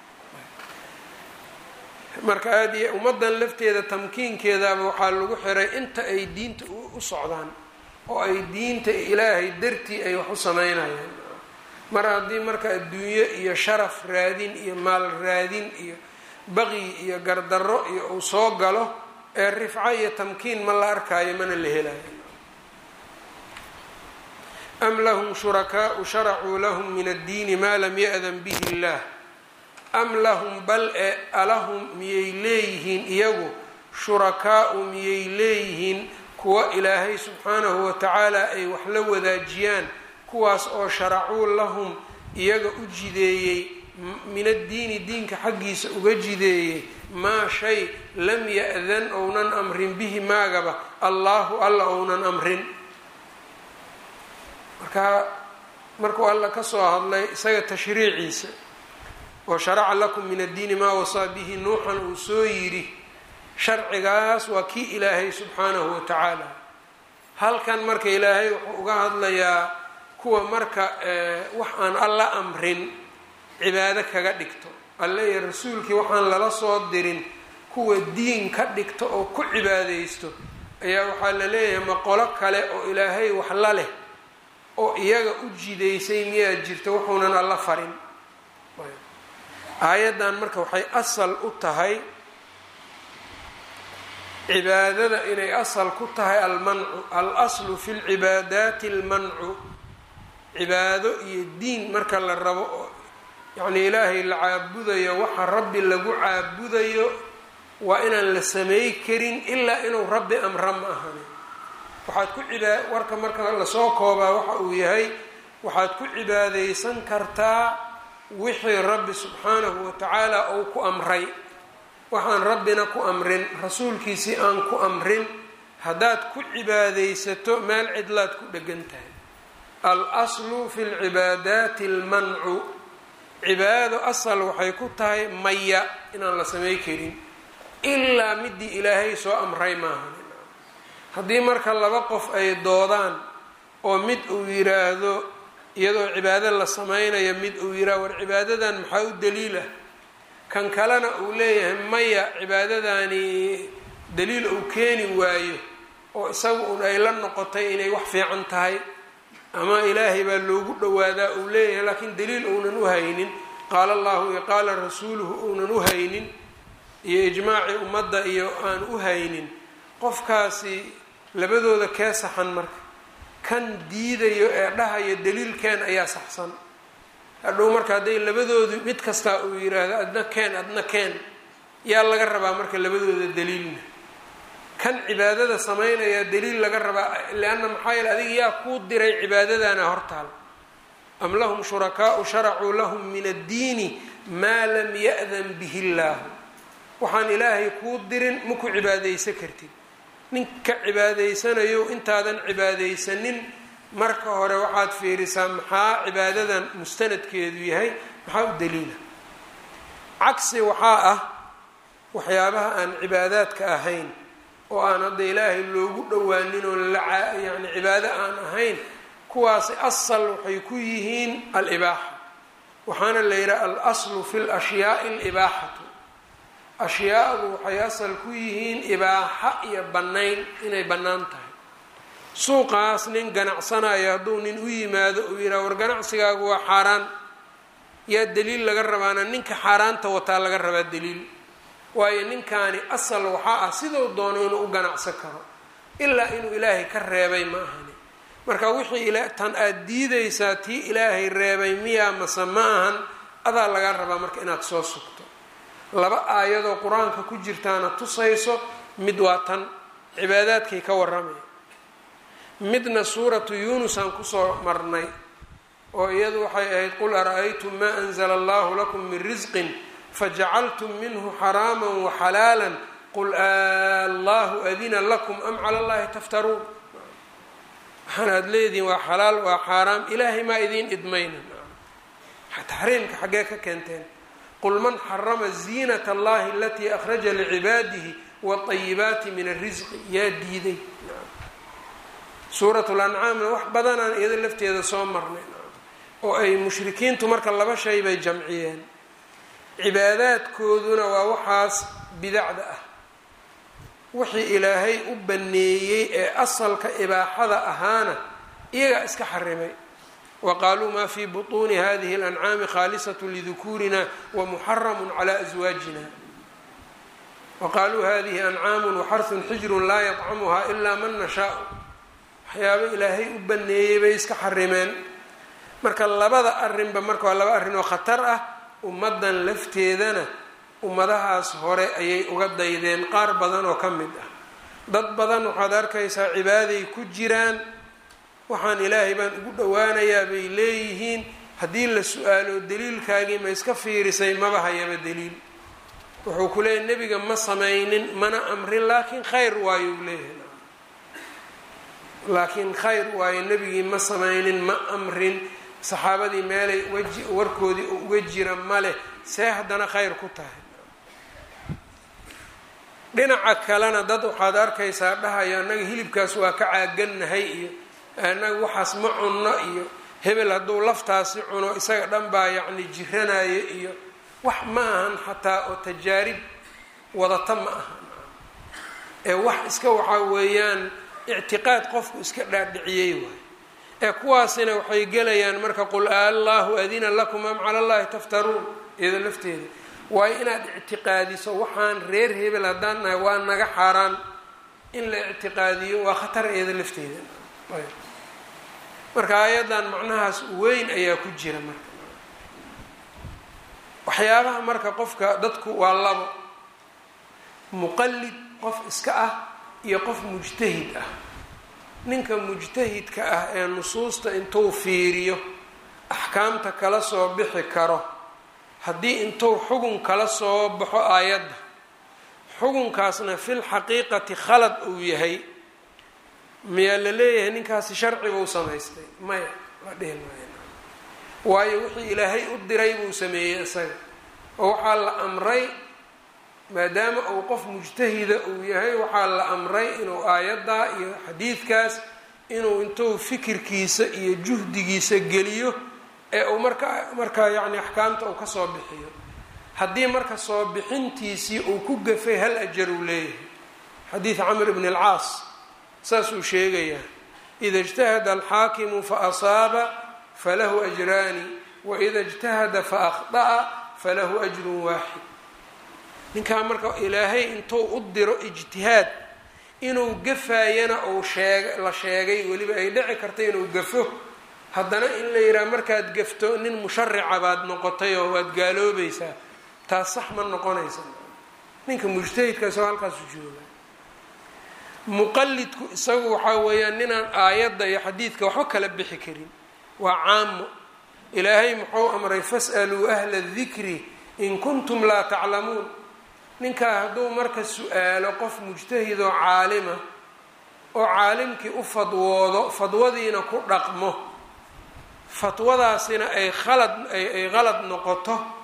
marka aada iyo ummaddan lafteeda tamkiinkeedaba waxaa lagu xiray inta ay diinta u socdaan oo ay diinta ilaahay dartii ay wax u sameynayaan mar haddii marka adduunyo iyo sharaf raadin iyo maal raadin iyo baqyi iyo gardarro iyo uu soo galo ee rifco iyo tamkiin ma la arkaayo mana la helayo am lahum shurakaau sharacuu lahum min addiini maa lam ya-dan bihi illaah am lahum bal e alahum miyay leeyihiin iyagu shurakaau miyay leeyihiin kuwa ilaahay subxaanahu watacaala ay wax la wadaajiyaan kuwaas oo sharacuu lahum iyaga u jideeyey min addiini diinka xaggiisa uga jideeyey maa shay lam ya-dan ounan amrin bihi maagaba allaahu alla ounan amrin marka markuu alla kasoo hadlay isaga tashriiciisa oo sharaca lakum min addiini maa wasaa bihi nuuxan uu soo yidhi sharcigaas waa kii ilaahay subxaanahu wa tacaala halkan marka ilaahay wuxuu uga hadlayaa kuwa marka wax aan alla amrin cibaado kaga dhigto alle iyo rasuulkii waxaan lala soo dirin kuwa diin ka dhigto oo ku cibaadaysto ayaa waxaa la leeyahay maqolo kale oo ilaahay wax la leh oo iyaga u jidaysay miyaa jirto wuxuunan alla farin aayaddan marka waxay asal u tahay cibaadada inay asal ku tahay almancu al aslu fi lcibaadaati almancu cibaado iyo diin marka la rabo oo yacnii ilaahay la caabudayo waxa rabbi lagu caabudayo waa inaan la samey karin ilaa inuu rabbi amra ma ahani waxaad ku cibaa warka marka lasoo koobaa waxa uu yahay waxaad ku cibaadaysan kartaa wixii rabbi subxaanahu wa tacaala uu ku amray waxaan rabbina ku amrin rasuulkiisii aan ku amrin haddaad ku cibaadaysato meel cidlaad ku dhegan tahay al aslu fi lcibaadaati almancu cibaado asal waxay ku tahay maya inaan la samey karin ilaa midii ilaahay soo amray maaha haddii marka laba qof ay doodaan oo mid uu yiraahdo iyadoo cibaado la sameynayo mid uu yiraahdo war cibaadadan maxaa u daliilah kan kalena uu leeyahay maya cibaadadani daliil uu keeni waayo oo isaga un ay la noqotay inay wax fiican tahay ama ilaahay baa loogu dhowaadaa uu leeyahay laakiin daliil uunan u haynin qaala allahu iyo qaala rasuuluhu uunan u haynin iyo ijmaacii ummadda iyo aan u haynin qofkaasi labadooda kee saxan marka kan diidayo ee dhahayo daliilkeen ayaa saxsan hadhow marka hadday labadoodu mid kastaa uu yiraahdo adna keen adna keen yaa laga rabaa marka labadooda daliilna kan cibaadada sameynaya daliil laga rabaa leanna maxaa yeele adiga yaa kuu diray cibaadadana hortaal am lahum shurakaau sharacuu lahum min addiini maa lam ya-dan bihi illaahu waxaan ilaahay kuu dirin ma ku cibaadaysan kartid ninka cibaadaysanayo intaadan cibaadaysanin marka hore waxaad fiirisaa maxaa cibaadadan mustanadkeedu yahay maxaa u daliila cagsi waxaa ah waxyaabaha aan cibaadaadka ahayn oo aan hadda ilaahay loogu dhowaanin oo la yani cibaado aan ahayn kuwaasi asal waxay ku yihiin alibaaxa waxaana la yidhaha alaslu fi lashyaai alibaaxatu ashyaadu waxay asal ku yihiin ibaaxa iyo bannayn inay bannaan tahay suuqaas nin ganacsanayo hadduu nin u yimaado uu yidhaha war ganacsigaagu waa xaaraan yaa daliil laga rabaana ninka xaaraanta wataa laga rabaa daliil waayo ninkaani asal waxaa ah siduu doono inuu u ganacsan karo ilaa inuu ilaahay ka reebay ma ahani marka wixii tan aada diidaysaa tii ilaahay reebay miyaa mase ma ahan adaa laga rabaa marka inaad soo sugto laba aayadoo qur-aanka ku jirtaana tusayso mid waa tan cibaadaadkay ka warramaya midna suuratu yuunus aan kusoo marnay oo iyadu waxay ahayd qul ara-aytum maa anzla allahu lakum min risqin fajacaltum minhu xaraama waxalaala qul allahu adina lakum am cala llahi taftaruun waxaan aada leedihin waa xalaal waa xaaraam ilaahay maa idiin idmayna taxriimka xaggee ka keenteen qul man xarama ziinat allahi alatii akhraja licibaadihi waayibaati min arisqi yaa diiday suurat lancaamna wax badanaan iyado lafteeda soo marnay oo ay mushrikiintu marka laba shay bay jamciyeen cibaadaadkooduna waa waxaas bidacda ah wixii ilaahay u baneeyey ee asalka ibaaxada ahaana iyagaa iska xarimay wa qaaluu maa fii butuuni hadihi اlancaami khaalisat lidukuurina wamuxaramu cala aswaajina wa qaaluu hadihi ancaamu waxarhun xijrun laa yطcamuha ilaa man nashaau waxyaaba ilaahay u baneeyey bay iska xarimeen marka labada arrinba marka waa laba arrin oo khatar ah ummaddan lafteedana ummadahaas hore ayay uga daydeen qaar badan oo ka mid ah dad badan waxaad arkaysaa cibaaday ku jiraan waxaan ilaahay baan ugu dhowaanayaa bay leeyihiin haddii la su-aalo daliilkaagii ma iska fiirisay maba hayaba daliil wuxuu ku leeyahy nebiga ma samaynin mana amrin laakiin khayr waayo u leeyahay laakiin khayr waayo nebigii ma samaynin ma amrin saxaabadii meelay waji warkoodii oo uga jira maleh see haddana khayr ku tahay dhinaca kalena dad waxaad arkaysaa dhahaya annaga hilibkaas waa ka caagannahay iyo annaga waxaas ma cunno iyo hebel hadduu laftaasi cuno isaga dhan baa yacni jiranaya iyo wax ma ahan xataa oo tajaarib wadata ma ahan ee wax iska waxaa weeyaan ictiqaad qofku iska dhaadhiciyey waay ee kuwaasina waxay gelayaan marka qul allahu adina lakum am cala allahi taftaruun iyada lafteeda waayo inaad ictiqaadiso waxaan reer hebel haddaan nahay waa naga xaaraan in la ictiqaadiyo waa khatar iyada lafteeda marka ayadan macnahaas weyn ayaa ku jira marka waxyaabaha marka qofka dadku waa labo muqallid qof iska ah iyo qof mujtahid ah ninka mujtahidka ah ee nusuusta intuu fiiriyo axkaamta kala soo bixi karo haddii intuu xugun kala soo baxo aayadda xugunkaasna fil xaqiiqati khalad uu yahay miyaa la leeyahay ninkaasi sharcibuu samaystay maya la dhihi maayo waayo wixii ilaahay u diray buu sameeyey isaga oo waxaa la amray maadaama uu qof mujtahida uu yahay waxaa la amray inuu aayaddaa iyo xadiidkaas inuu intuu fikirkiisa iyo juhdigiisa geliyo ee uu markaa markaa yacni axkaamta uu kasoo bixiyo haddii marka soo bixintiisii uu ku gafay hal ajar uu leeyahay xadiid camr bn alcaas saasuu sheegayaa ida اjtahada alxaakimu faasaaba falahu ajraani waida اjtahada faakطa'a falahu ajru waaxid ninkaa marka ilaahay intuu u diro ijtihaad inuu gafaayana uu sheeg la sheegay weliba ay dhici karta inuu gafo haddana in la yidhaha markaad gafto nin musharica baad noqotay oo waad gaaloobaysaa taas sax ma noqonaysa ninka mujtahidkaasoo halkaasu jooga muqalidku isagu waxaa weeyaan ninaan aayadda iyo xadiidka waxba kala bixi karin waa caamo ilaahay muxuu amray fas'aluu ahla dikri in kuntum laa taclamuun ninkaa hadduu marka su-aalo qof mujtahid oo caalima oo caalimkii u fadwoodo fadwadiina ku dhaqmo fatwadaasina ay khalad ay qalad noqoto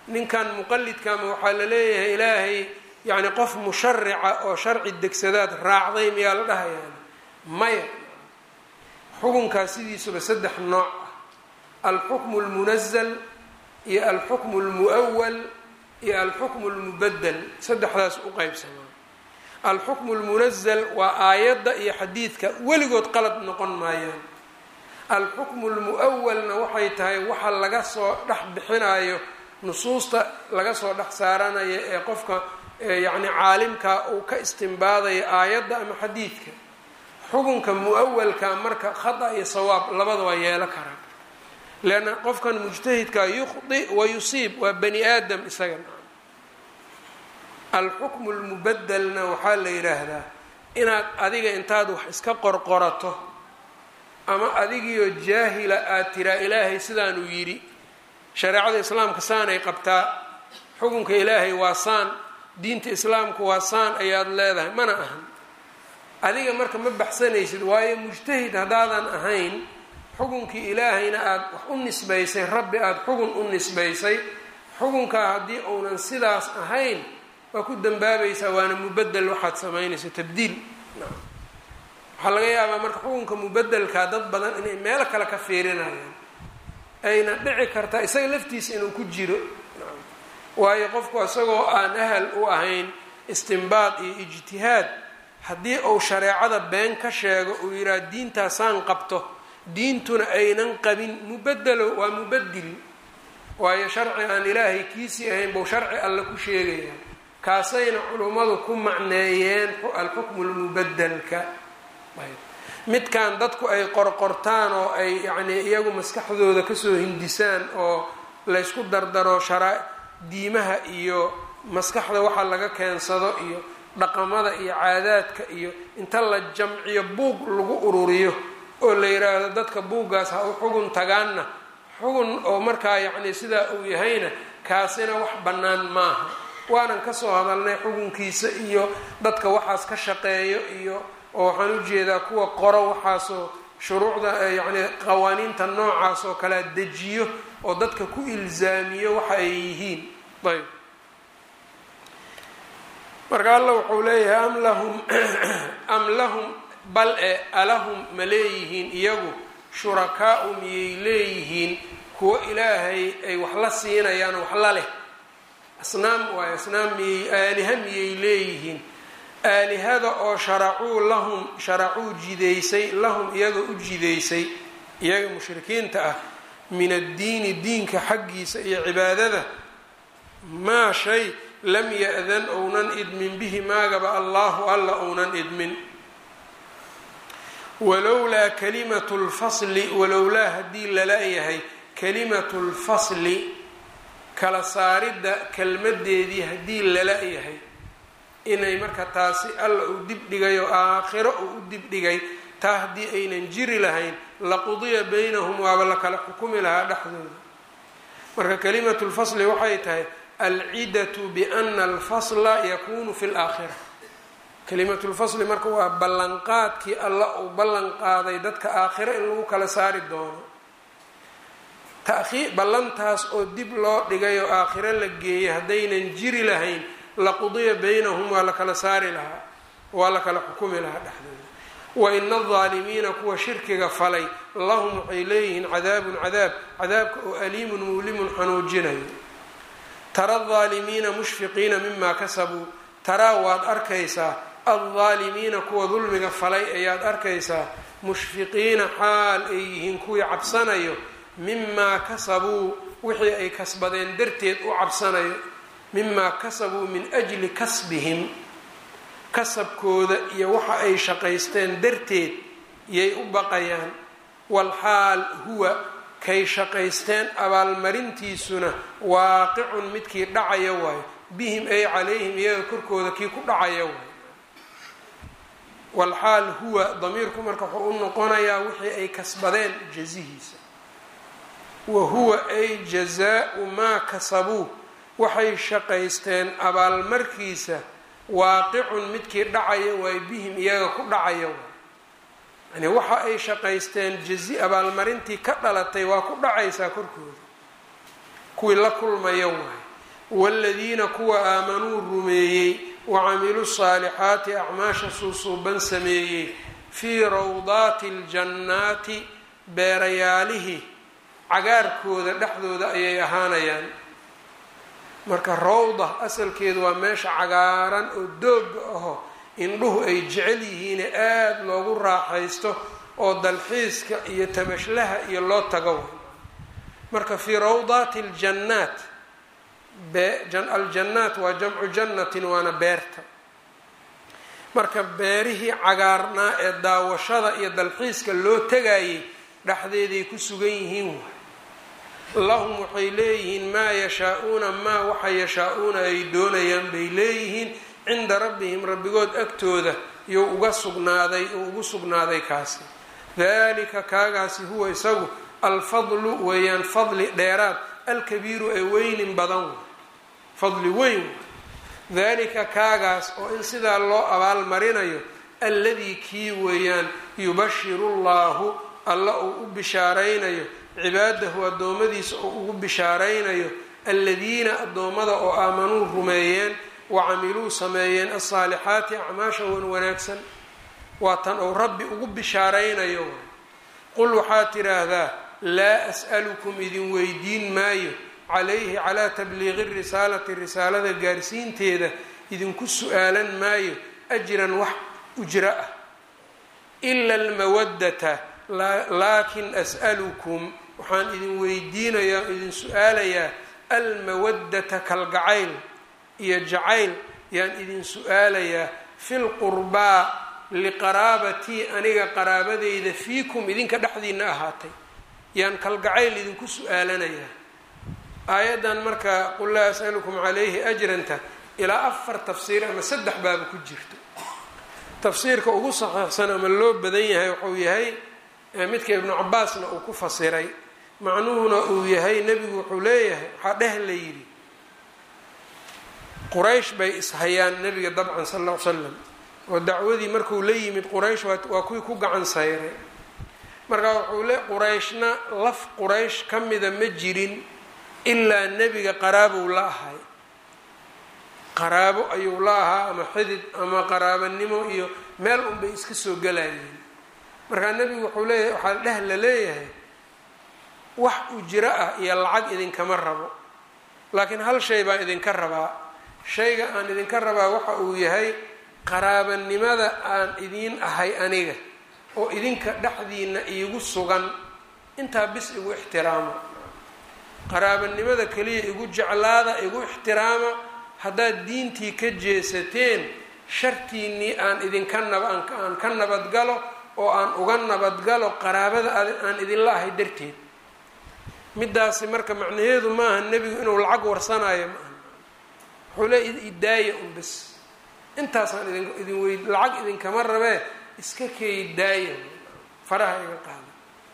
ninkan muqalidkama waxaa la leeyahay ilaahay yacni qof musharica oo sharci degsadaad raacday miyaa la dhahayaan maya xukunkaas sidiisuba saddex nooc ah alxukmu lmunazal iyo alxukmu lmu'awal iyo alxukmu lmubadel saddexdaas u qeybsamaa alxukmu lmunazal waa aayadda iyo xadiidka weligood qalad noqon maayaan alxukmu lmu'awalna waxay tahay waxa laga soo dhex bixinayo nusuusta laga soo dhex saaranayo ee qofka yacni caalimka uu ka istimbaadayo aayadda ama xadiidka xukunka mu-awalka marka khata iyo sawaab labada waa yeelo karaa leanna qofkan mujtahidka yukhdi wa yusiib waa bani aadam isaga alxukmu lmubadelna waxaa la yidhaahdaa inaad adiga intaad wax iska qorqorato ama adigiioo jaahila aad tiraa ilaahay sidaanuu yidhi shareecada islaamka saanay qabtaa xukunka ilaahay waa saan diinta islaamku waa saan ayaad leedahay mana ahan adiga marka ma baxsanaysid waayo mujtahid haddaadan ahayn xukunkii ilaahayna aada wax u nisbaysay rabbi aada xukun u nisbaysay xukunkaa haddii uunan sidaas ahayn waa ku dambaabaysaa waana mubadel waxaad samaynayso tabdiil waxaa laga yaabaa marka xukunka mubadelkaa dad badan inay meelo kale ka fiirinayaan ayna dhici kartaa isaga laftiisa inuu ku jiro waayo qofku isagoo aan ahal u ahayn istimbaad iyo ijtihaad haddii uu shareecada been ka sheego uu yidhaha diintaasaan qabto diintuna aynan qabin mubadelo waa mubadil waayo sharci aan ilaahay kiisii ahayn buu sharci alle ku sheegaya kaasayna culummadu ku macneeyeen alxukmu lmubadelka midkan dadku ay qorqortaan oo ay yacnii iyagu maskaxdooda kasoo hindisaan oo laysku dardaro sharaa diimaha iyo maskaxda waxa laga keensado iyo dhaqamada iyo caadaadka iyo inta la jamciyo buug lagu ururiyo oo la yidhaahdo dadka buuggaas ha u xugun tagaanna xugun oo markaa yacni sidaa uu yahayna kaasina wax bannaan maaha waanan kasoo hadalnay xukunkiisa iyo dadka waxaas ka shaqeeyo iyo oo waxaan ujeedaa kuwa qoro waxaasoo shuruucda yacni qawaaniinta noocaas oo kalea dejiyo oo dadka ku ilzaamiyo waxa ay yihiin ayb marka alla wuxuu leeyahay am lahum am lahum bal e alahum ma leeyihiin iyagu shurakaau miyay leeyihiin kuwo ilaahay ay wax la siinayaan wax la leh asnaam waayo asnaam miyay aaliha miyay leeyihiin aalihada oo sharacuu lahum sharacuu jidaysay lahum iyaga u jidaysay iyaga mushrikiinta ah min addiini diinka xaggiisa iyo cibaadada maa shay lam ya-dan ounan idmin bihi maagaba allahu alla ounan idmin walowlaa kalimatu lfasli walowlaa haddii lala-yahay kalimatu lfasli kala saaridda kelmadeedii haddii lala-yahay inay marka taasi alla uu dibdhigay oo aakhiro uu u dibdhigay taa haddii aynan jiri lahayn laqudiya baynahum waaba la kala xukumi lahaa dhexdooda marka kalimatu lfasli waxay tahay alcidatu biana alfasla yakunu fi laakhira kalimatu lfasli marka waa ballanqaadkii alla uu ballan qaaday dadka aakhiro in lagu kala saari doono taii ballantaas oo dib loo dhigay oo aakhiro la geeyay haddaynan jiri lahayn laqudiya baynahum waa la kala saari lahaa waa la kala xukumi lahaa dhexdooda wa ina aldaalimiina kuwa shirkiga falay lahum waxay leeyihiin cadaabun cadaab cadaabka oo aliimun muulimun xanuujinayo tara aldaalimiina mushfiqiina mima kasabuu taraa waad arkaysaa aldaalimiina kuwa dulmiga falay ayaad arkaysaa mushfiqiina xaal ay yihiin kuwii cabsanayo mimaa kasabuu wixii ay kasbadeen darteed u cabsanayo mimaa kasabuu min ajli kasbihim kasabkooda iyo waxa ay shaqaysteen darteed yay u baqayaan walxaal huwa kay shaqaysteen abaalmarintiisuna waaqicun midkii dhacaya waayo bihim ay calayhim iyaga korkooda kii ku dhacaya waayo walxaal huwa damiirku marka wuxuu u noqonayaa wixii ay kasbadeen jazihiisa wa huwa ay jazaa-u maa kasabuu waxay shaqaysteen abaalmarkiisa waaqicun midkii dhacaya waayo bihim iyaga ku dhacaya waay yani waxa ay shaqaysteen jazi abaalmarintii ka dhalatay waa ku dhacaysaa korkooda kuwii la kulmaya waayo waaladiina kuwa aamanuu rumeeyey wacamiluu saalixaati acmaasha suusuuban sameeyey fii rawdaati aljannaati beerayaalihii cagaarkooda dhexdooda ayay ahaanayaan marka rawda asalkeedu waa meesha cagaaran oo dooga aho indhuhu ay jecel yihiine aada loogu raaxaysto oo dalxiiska iyo tamashlaha iyo loo tago marka fii rawdaati aljannaat aljannaat waa jamcu jannatin waana beerta marka beerihii cagaarnaa ee daawashada iyo dalxiiska loo tegayay dhexdeeday ku sugan yihiin waay lahum waxay leeyihiin maa yashaa-uuna maa waxa yashaa-uuna ay doonayaan bay leeyihiin cinda rabbihim rabbigood agtooda iyo uga sugnaaday oo ugu sugnaaday kaasi dalika kaagaasi huwa isagu alfadlu weeyaan fadli dheeraad alkabiiru ee weynin badan way fadli weyn dalika kaagaas oo in sidaa loo abaalmarinayo alladii kii weeyaan yubashiru llahu alla uu u bishaaraynayo cibaadahu addoommadiisa oo ugu bishaaraynayo aladiina addoommada oo aamanuu rumeeyeen wacamiluu sameeyeen alsaalixaati acmaasha wan wanaagsan waa tan uu rabbi ugu bishaaraynayo qul waxaad tidhaahdaa laa as'alukum idin weydiin maayo calayhi calaa tabliiqi risaalati risaalada gaarsiinteeda idinku su-aalan maayo ajran wax ujro ah ila almawaddata laakin as'alukum waxaan idin weydiinayaa o idin su-aalayaa almawaddata kalgacayl iyo jacayl yaan idin su-aalayaa fi lqurbaa liqaraabatii aniga qaraabadeyda fiikum idinka dhexdiina ahaatay yaan kalgacayl idinku su-aalanayaa aayaddan marka qul laa as'alukum calayhi ajranta ilaa afar tafsiir ama saddex baaba ku jirto tafsiirka ugu saxiixsan ama loo badan yahay wuxuu yahay midka ibnu cabaasna uu ku fasiray macnuhuna uu yahay nebigu wuxuu leeyahay waxaa dheh la yidhi quraysh bay ishayaan nebiga dabcan sal alla ly slam oo dacwadii markuu la yimid quraysh waa kuwii ku gacan sayray marka wuxuu le qurayshna laf quraysh ka mida ma jirin ilaa nebiga qaraabow la ahay qaraabo ayuu la ahaa ama xidid ama qaraabanimo iyo meel unbay iska soo galayeen markaa nebigu wuxuu leeyahay waxaa dheh la leeyahay wax ujiro ah iyo lacag idinkama rabo laakiin hal shay baan idinka rabaa shayga aan idinka rabaa waxa uu yahay qaraabanimada aan idiin ahay aniga oo idinka dhexdiina iigu sugan intaa bis igu ixtiraama qaraabanimada keliya igu jeclaada igu ixtiraama haddaad diintii ka jeesateen shartiinnii aan idinka nab aan ka nabadgalo oo aan uga nabadgalo qaraabada aan idinla ahay darteed midaasi marka macnaheedu maaha nebigu inuu lacag warsanayo maaha wuxuu leey idaaya un bes intaasaan idin idin wey lacag idinkama rabee iska keey daaya faraha iga qaada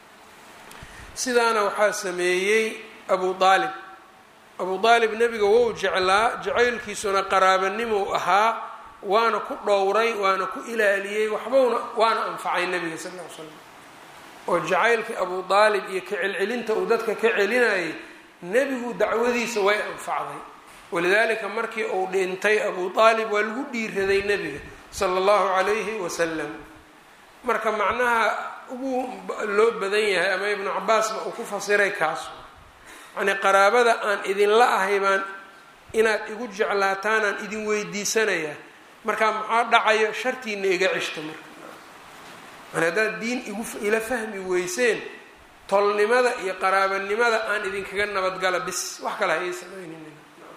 sidaana waxaa sameeyey abu aalib abu aalib nebiga wou jeclaa jacaylkiisuna qaraabanimou ahaa waana ku dhowray waana ku ilaaliyey waxbowna waana anfacay nebiga sal ll ly slam oo jacaylkii abu aalib iyo ka celcelinta uu dadka ka celinayay nebigu dacwadiisa way anfacday walidaalika markii uu dhintay abu aalib waa lagu dhiiraday nebiga sala allahu calayhi wasalam marka macnaha ugu loo badan yahay ama ibnu cabaasba uu ku fasiray kaas yacnii qaraabada aan idinla ahay baan inaad igu jeclaataanaan idin weydiisanayaa marka maxaa dhacayo shartiina iga cishta marka man haddaad diin igu ila fahmi weyseen tolnimada iyo qaraabanimada aan idinkaga nabadgala bis wax kale ha ii samaynin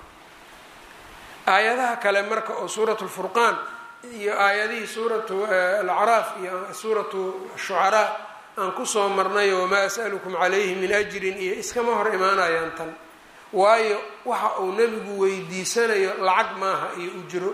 aayadaha kale marka oo suuratu lfurqaan iyo aayadihii suuratu alacraaf iyo suuratu shucaraa aan kusoo marnay wamaa as'alukum calayhi min ajrin iyo iskama hor imaanayaan tan waayo waxa uu nebigu weydiisanayo lacag maaha iyo ujro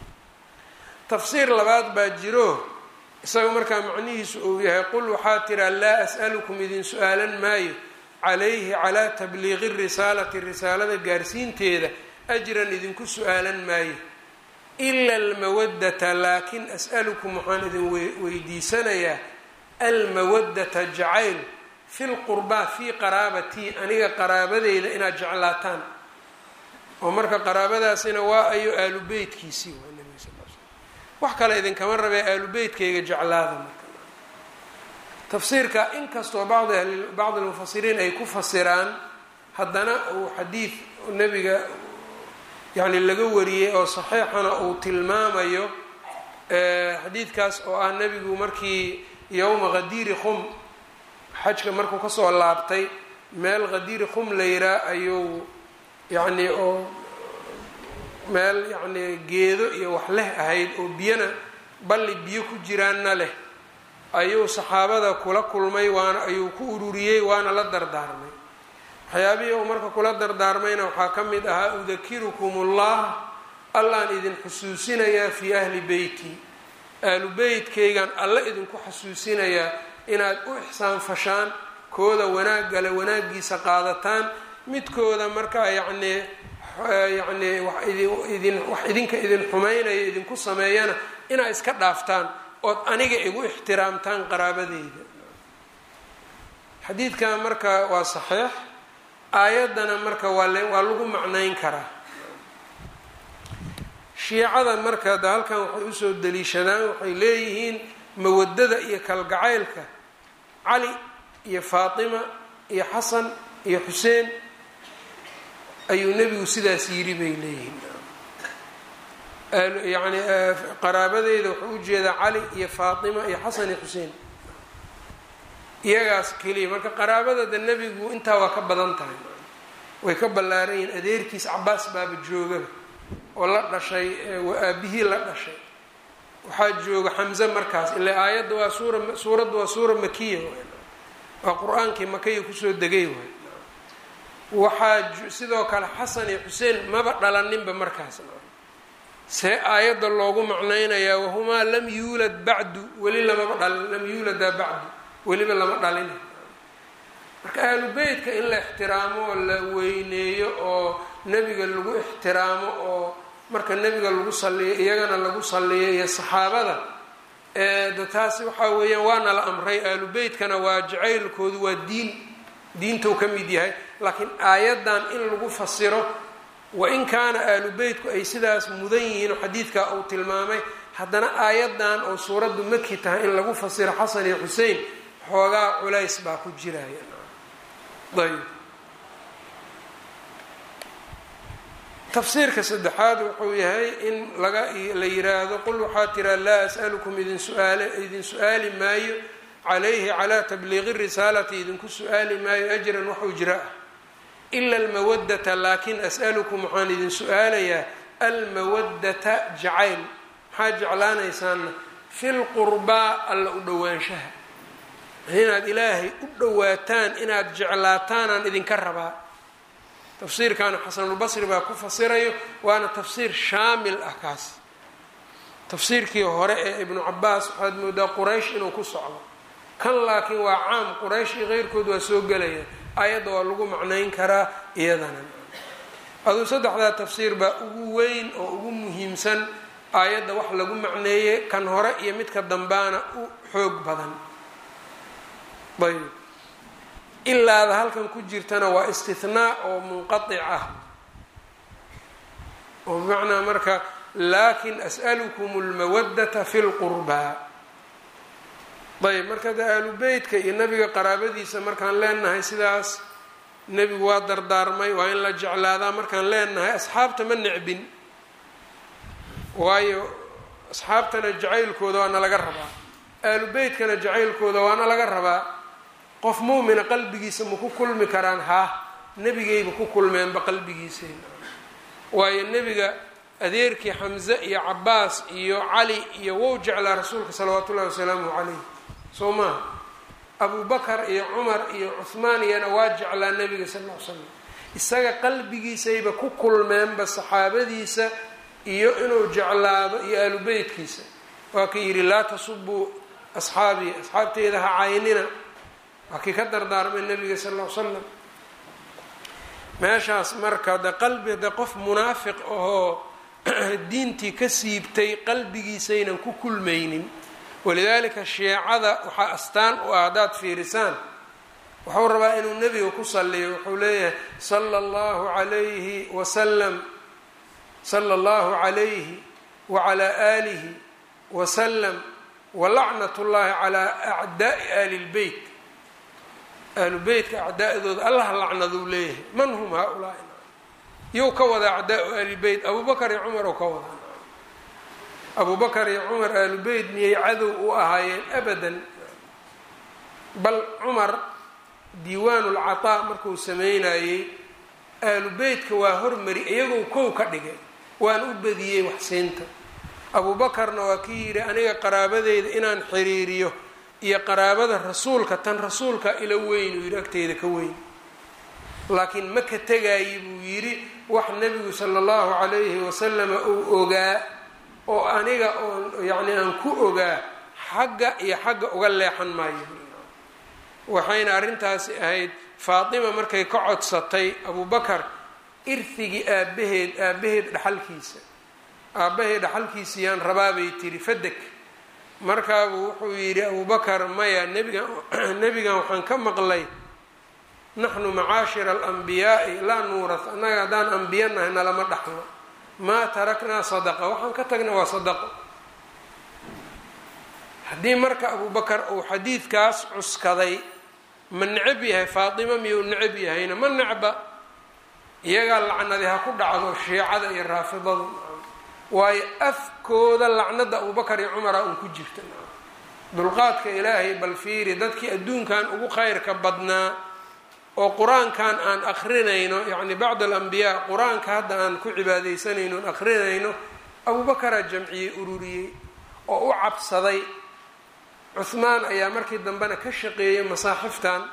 tafsiir labaad baa jiro isaga markaa macnihiisu uu yahay qul waxaa tiraa laa as'alukum idin su-aalan maayo calayhi calaa tabliiqi risaalati risaalada gaarsiinteeda ajran idinku su-aalan maayo ila almawaddata laakin as'alukum waxaan idin weydiisanayaa almawaddata jacayl fi lqurbaa fii qaraabatii aniga qaraabadeyda inaad jeclaataan oo marka qaraabadaasina waa ayo aalu beytkiisii waa nebiga sal l slam wax kale idinkama rabee aalu beytkayga jeclaada marka tafsiirka inkastoo bacdi ahli bacdi almufasiriin ay ku fasiraan haddana uu xadiid nebiga yacni laga wariyey oo saxiixana uu tilmaamayo xadiidkaas oo ah nebigu markii yowma qadiiri khum xajka markuu kasoo laabtay meel qadiiri khum la yiraa ayuu yacni oo meel yacni geedo iyo wax leh ahayd oo biyana balli biyo ku jiraanna leh ayuu saxaabada kula kulmay waana ayuu ku ururiyey waana la dardaarmay waxyaabihii uu marka kula dardaarmayna waxaa ka mid ahaa udakirukum ullah allaan idin xusuusinayaa fii ahli beyti ahlu beytkaygan alle idinku xasuusinayaa inaad u ixsaan fashaan kooda wanaaggale wanaaggiisa qaadataan midkooda markaa yacnii yacnii wax idin wax idinka idin xumaynaya idinku sameeyana inaad iska dhaaftaan ood aniga igu ixtiraamtaan qaraabadeyda xadiidkan marka waa saxiix aayaddana marka waa l waa lagu macnayn karaa shiicada marka da halkan waxay usoo daliishadaan waxay leeyihiin mawadada iyo kalgacaylka cali iyo faatima iyo xasan iyo xuseen ayuu nebigu sidaas yiri bay leeyihiin yani qaraabadeyda wuxuu ujeedaa cali iyo faatima iyo xasan iyo xuseen iyagaas keliya marka qaraabadada nebigu intaa waa ka badan tahay way ka ballaaran yihiin adeerkiis cabaas baaba joogaba oo la dhashay aabihii la dhashay waxaa jooga xamze markaas ilaa aayadda waa suura suuradda waa suura makiya waa qur-aankii makaya kusoo degay waay waxaa sidoo kale xasan iyo xuseen maba dhalaninba markaas see aayadda loogu macnaynayaa wahumaa lam yuulad bacdu weli lamaba dhalin lam yuuladaa bacdu weliba lama dhalin marka ahlu beytka in la ixtiraamo oo la weyneeyo oo nebiga lagu ixtiraamo oo marka nebiga lagu saliyo iyagana lagu saliyo iyo saxaabada de taasi waxaa weeyaan waana la amray ahlu beytkana waa jacaylkoodu waa diin diintou ka mid yahay laakiin aayaddan in lagu fasiro wain kaana ahlu beytku ay sidaas mudan yihiin oo xadiidkaa uu tilmaamay haddana aayaddan oo suuraddu maki tahay in lagu fasiro xasan iyo xusein xoogaa culays baa ku jiraya ayb tafsiirka saddexaad wuxuu yahay in laga la yiraahdo qul waxaa tiraa laa as'alukum idin suaal idin su-aali maayo calayhi calaa tabliiqi risaalati idinku su-aali maayo ajran wax ujra ah ila almawadata laakin as'alukum waxaan idin su-aalayaa almawadata jacayl maxaa jeclaanaysaana fi lqurbaa alla u dhowaanshaha inaad ilaahay u dhowaataan inaad jeclaataanaan idinka rabaa tafsiirkaana xasanulbasri baa ku fasirayo waana tafsiir shaamil ah kaas tafsiirkii hore ee ibnu cabaas waxaad moodaa quraysh inuu ku socdo kan laakiin waa caam quraysh iyo keyrkood waa soo gelaya ayadda waa lagu macnayn karaa iyadana aduu saddexdaa tafsiir baa ugu weyn oo ugu muhiimsan aayadda wax lagu macneeyey kan hore iyo midka dambaana u xoog badan ayb ilaada halkan ku jirtana waa istinaa oo munqatic ah oo bimacnaa marka laakin as'alukum lmawadata fi lqurbaa ayb marka de ahlu beytka iyo nebiga qaraabadiisa markaan leenahay sidaas nebigu waa dardaarmay waa in la jeclaadaa markaan leenahay asxaabta ma necbin waayo asxaabtana jacaylkooda waana laga rabaa ahlu beytkana jacaylkooda waana laga rabaa qof muumina qalbigiisa ma ku kulmi karaan haa nebigayba ku kulmeenba qalbigiisayna waayo nebiga adeerkii xamze iyo cabaas iyo cali iyo wow jeclaa rasuulka salawaatu ullahi wasalaamu calayh soo maaha abu bakar iyo cumar iyo cuhmaan iyana waa jeclaa nebiga sal ll ly slam isaga qalbigiisayba ku kulmeenba saxaabadiisa iyo inuu jeclaado iyo ahlu beytkiisa waa ka yidhi laa tasubuu asxaabii asxaabteyda ha caynina waa kii ka dardaarmay nebiga sal ll ly slam meeshaas marka de qalbi de qof munaafiq ahoo diintii ka siibtay qalbigiisaynan ku kulmaynin walidaalika shiicada waxaa astaan u ah haddaad fiirisaan wuxuu rabaa inuu nebiga ku saliyo wuxuu leeyahay sala allahu calayhi wasalam sala allahu calayhi wacalaa aalihi wasalam walacnat llahi calaa acdaai aali lbeyt ahlu beytka acdaa'dooda allah lacnaduu leeyahay man hum haa-ulaa'i yow ka wadaa acdaau ahlilbeyt abubakar iyo cumar oo ka wadaa abubakar iyo cumar ahlubeyt miyay cadow u ahaayeen abadan bal cumar diiwaanu lcataa markuu sameynayey ahlu beytka waa hormari iyagoo kow ka dhigay waan u badiyey waxsiinta abuubakarna waa kii yidhi aniga qaraabadeyda inaan xiriiriyo iyo qaraabada rasuulka tan rasuulka ila weyn uu yidhi agteyda ka weyn laakiin ma ka tegaayi buu yidhi wax nebigu sala allahu calayhi wasalama uu ogaa oo aniga oon yacni aan ku ogaa xagga iyo xagga uga leexan maayo waxayna arrintaasi ahayd faatima markay ka codsatay abubakar irhigii aabaheed aabaheed dhaxalkiisa aabbahay dhaxalkiisa yaan rabaabay tiri fadeg markaabuu wuxuu yidhi abubakar maya nebigan nebigan waxaan ka maqlay naxnu macaashira alambiyaai laa nuuras annaga haddaan ambiya nahay nalama dhaxlo maa taraknaa sadaqa waxaan ka tagna waa sadaqo haddii marka abubakar uu xadiidkaas cuskaday ma necab yahay faatima miyuu necab yahayna ma necba iyagaa lacnadi ha ku dhacdo shiicada iyo raafidadu waayo afkooda lacnada abubakar iyo cumara un ku jirta dulqaadka ilaahay bal fiiri dadkii adduunkan ugu khayrka badnaa oo qur-aankan aan akrinayno yacni bacd alambiyaa qur-aanka hadda aan ku cibaadaysanayno on akrinayno abubakaraa jamciyey ururiyey oo u cabsaday cuhmaan ayaa markii dambena ka shaqeeyay masaaxiftan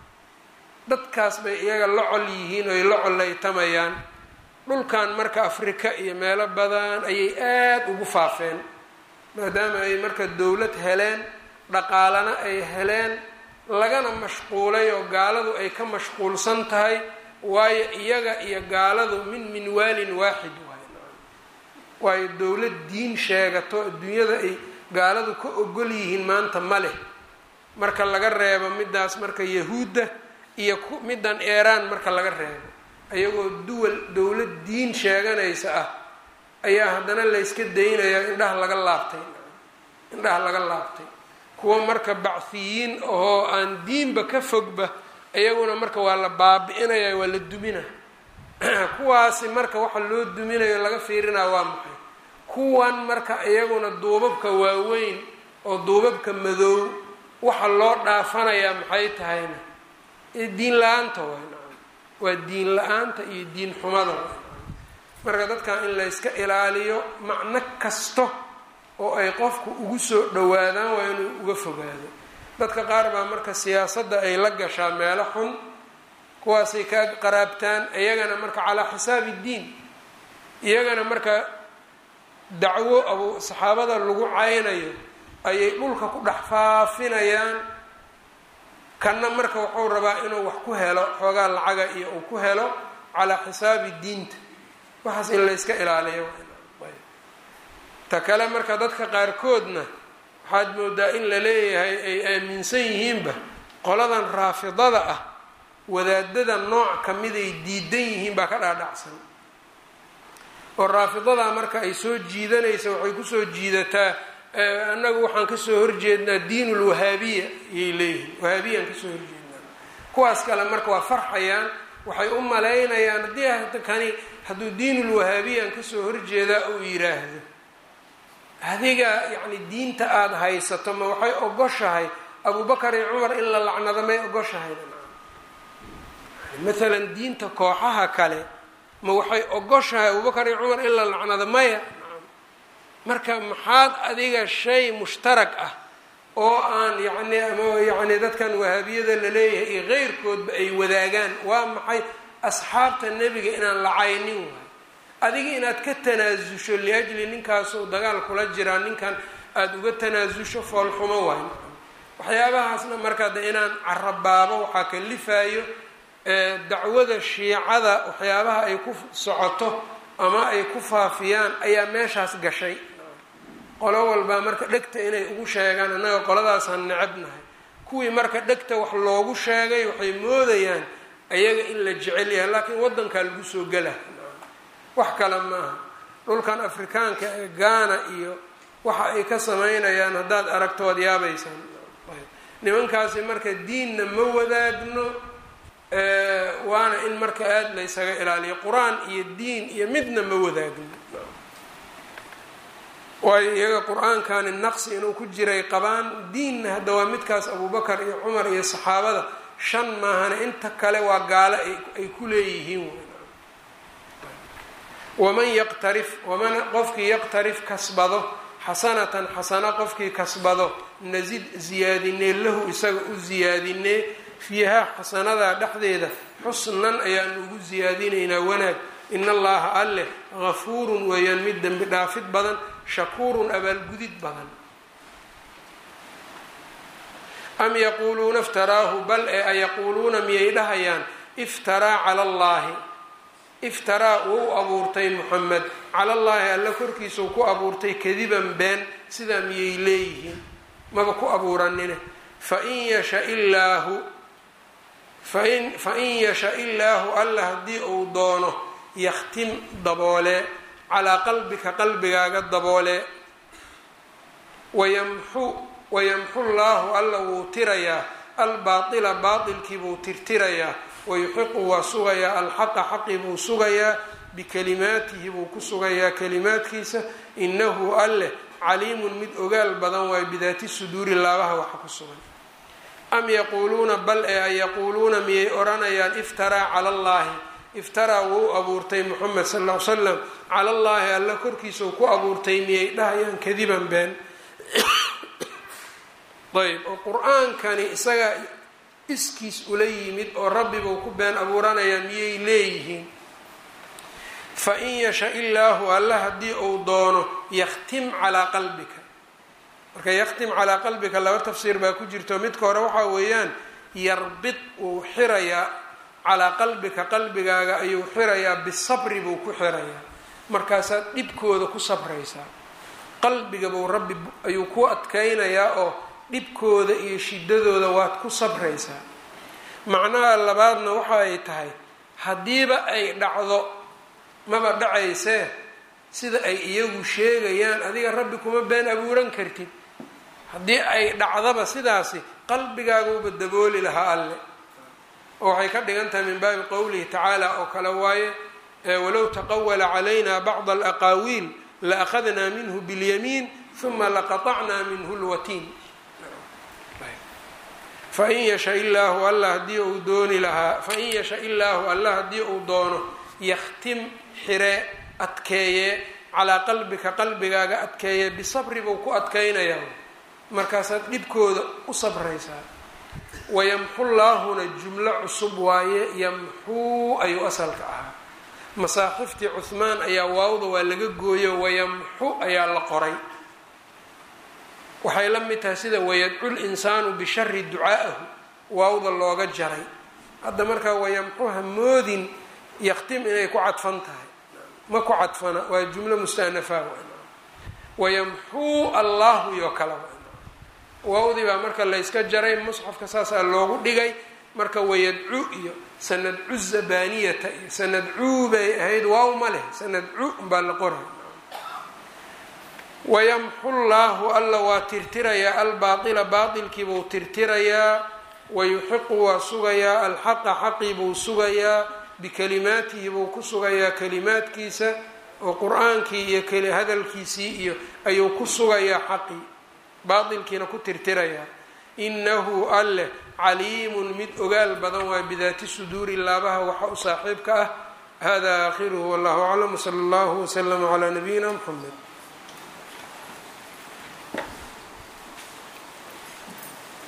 dadkaas bay iyaga la col yihiin oy la collaytamayaan dhulkan marka afrika iyo meelo badan ayay aada ugu faafeen maadaama ay marka dowlad heleen dhaqaalana ay heleen lagana mashquulay oo gaaladu ay ka mashquulsan tahay waayo iyaga iyo gaaladu min minwaalin waaxid waay waayo dowlad diin sheegato adduunyada ay gaaladu ka ogol yihiin maanta ma leh marka laga reebo midaas marka yahuudda iyo middan eeraan marka laga reebo ayagoo duwal dowlad diin sheeganaysa ah ayaa haddana layska daynayaa indhaha laga laabtay indhaha laga laabtay kuwa marka bacfiyiin ahoo aan diinba ka fogba iyaguna marka waa la baabi-inaya waa la dumina kuwaasi marka waxa loo duminayo laga fiirinaa waa maxay kuwan marka iyaguna duubabka waaweyn oo duubabka madow waxa loo dhaafanayaa maxay tahayna diin la-aanta waay waa diin la-aanta iyo diin xumada waay marka dadkan in layska ilaaliyo macno kasto oo ay qofku ugu soo dhawaadaan waa inuu uga fogaado dadka qaar baa marka siyaasadda ay la gashaa meelo xun kuwaasay ka qaraabtaan iyagana marka calaa xisaabi diin iyagana marka dacwo abu saxaabada lagu caynayo ayay dhulka ku dhex faafinayaan kanna marka wuxuu rabaa inuu wax ku helo xoogaa lacaga iyo uu ku helo calaa xisaabi diinta waxaas in layska ilaaliyo ta kale marka dadka qaarkoodna waxaad moodaa in la leeyahay ay aaminsan yihiinba qoladan raafidada ah wadaadada nooc kamiday diidan yihiin baa ka dhaadhacsan oo raafidadaa marka ay soo jiidanaysa waxay kusoo jiidataa annagu waxaan kasoo horjeednaa diin lwahaabiya ayay leeyihiin wahaabiyaan kasoo horjeednaa kuwaas kale marka waa farxayaan waxay u malaynayaan haddii kani hadduu diinulwahaabiyan kasoo horjeedaa uu yiraahdo adiga yacni diinta aada haysato ma waxay ogoshahay abubakar iyo cumar in la lacnado may ogoshahay maalan diinta kooxaha kale ma waxay ogoshahay abubakar iyo cumar in la lacnado maya marka maxaad adiga shay mushtarag ah oo aan yacni ama yacni dadkan wahaabiyada la leeyahay iyo keyrkoodba ay wadaagaan waa maxay asxaabta nebiga inaan lacaynin waay adiga inaad ka tanaasusho liajli ninkaasuu dagaal kula jiraa ninkan aada uga tanaasusho foolxumo waay waxyaabahaasna marka de inaan carabaabo waxaa kalifayo dacwada shiicada waxyaabaha ay ku socoto ama ay ku faafiyaan ayaa meeshaas gashay qolo walbaa marka dhegta inay ugu sheegaan annaga qoladaasaan necabnahay kuwii marka dhegta wax loogu sheegay waxay moodayaan ayaga in la jecel yahay laakiin waddankaa lagu soo gela wax kale maaha dhulkan afrikaanka ee gaana iyo waxa ay ka samaynayaan haddaad aragto waad yaabaysaan nimankaasi marka diinna ma wadaagno waana in marka aada laysaga ilaaliyo qur-aan iyo diin iyo midna ma wadaagno waayo iyaga qur-aankani naqsi inuu ku jiray qabaan diinna hadda waa midkaas abubakar iyo cumar iyo saxaabada shan maahana inta kale waa gaalo ay ku leeyihiin waman yaqtarif waman qofkii yaqtarif kasbado xasanatan xasano qofkii kasbado nasid ziyaadinee lahu isaga u ziyaadinee fiihaa xasanadaa dhexdeeda xusnan ayaanu ugu siyaadinaynaa wanaag in allaha alleh gafuurun weeyaan mid dembi dhaafid badan shakuurun abaalgudid badan am yaquuluuna iftaraahu bal ee ayaquuluuna miyay dhahayaan iftaraa cala allaahi iftaraa wuu abuurtay muxamed calallaahi alla korkiisau ku abuurtay kadiban been sidaa miyay leeyihiin maba ku abuuranine fain yasha illaahu fain fain yasha illaahu alla haddii uu doono yakhtim daboole calaa qalbika qalbigaaga daboole wayamxu wayamxu llaahu alla wuu tirayaa albaatila baatilkii buu tirtirayaa wayuxiqu waa sugayaa alxaqa xaqi buu sugayaa bikalimaatihi buu ku sugayaa kalimaadkiisa inahu alleh caliimun mid ogaal badan waayo bidaati suduuri laabaha waxa ku sugan am yaquuluuna bal ee ay yaquuluuna miyay odhanayaan iftaraa cala allaahi iftaraa wuu abuurtay moxamed sal ll ly slam cala allaahi alla korkiisau ku abuurtay miyay dhahayaan kadiban been ayb oo qur-aankani isaga iskiis ula yimid oo rabbibuu ku been abuuranayaa miyay leeyihiin fa in yasha illaahu alla haddii uu doono yakhtim calaa qalbika marka yakhtim calaa qalbika laba tafsiir baa ku jirto midka hore waxaa weeyaan yarbid wuu xirayaa calaa qalbika qalbigaaga ayuu xirayaa bisabri buu ku xirayaa markaasaad dhibkooda ku sabraysaa qalbiga buu rabbi ayuu ku adkaynayaa oo dhibkooda iyo shidadooda waad ku sabraysaa macnaha labaadna waxa ay tahay haddiiba ay dhacdo maba dhacaysee sida ay iyagu sheegayaan adiga rabbi kuma been abuuran kartid haddii ay dhacdaba sidaasi qalbigaaguuba dabooli lahaa alle oo waxay ka dhigan tahay min baabi qowlihi tacaala oo kale waaye walow taqawala calayna bacda alaqaawiil la akhadnaa minhu biاlyamiin huma laqaطacnaa minhu lwatiin fain yasha illaahu alla haddii uu dooni lahaa fain yasha illaahu alla haddii uu doono yakhtim xire adkeeye calaa qalbika qalbigaaga adkeeye bisabri buu ku adkaynayaa markaasaad dhibkooda u sabraysaa wayamxu llaahuna jumlo cusub waaye yamxuu ayuu asalka ahaa masaaxiftii cuhmaan ayaa waawda waa laga gooyo wayamxu ayaa la qoray waxay la mid tahay sida wayadcu linsaanu bishari ducaa'ahu waawda looga jaray hadda markaa wayamxu hamoodin yaktim inay ku cadfan tahay ma ku cadfana waa jumlo mustanafa wayamxuu allahu iyo kale waawdii baa marka layska jaray musxafka saasaa loogu dhigay marka wayadcu iyo sanadcu zabaniyata iyo sanadcuu bay ahayd waaw ma leh sanadcu baa la qoray wayamxu llaahu alla waa tirtirayaa albaaila baailkii buu tirtirayaa wayuxiqu waa sugayaa alxaqa xaqii buu sugayaa bikalimaatihi buu ku sugayaa kalimaadkiisa oo qur-aankii iyo keli hadalkiisii iyo ayuu ku sugayaa xaqii baailkiina ku tirtirayaa inahu alleh caliimun mid ogaal badan waa bidaati suduuri laabaha waxa u saaxiibka ah hada aakhiruhu wallahu aclam wsala allahu wslama calaa nabiyina mxamed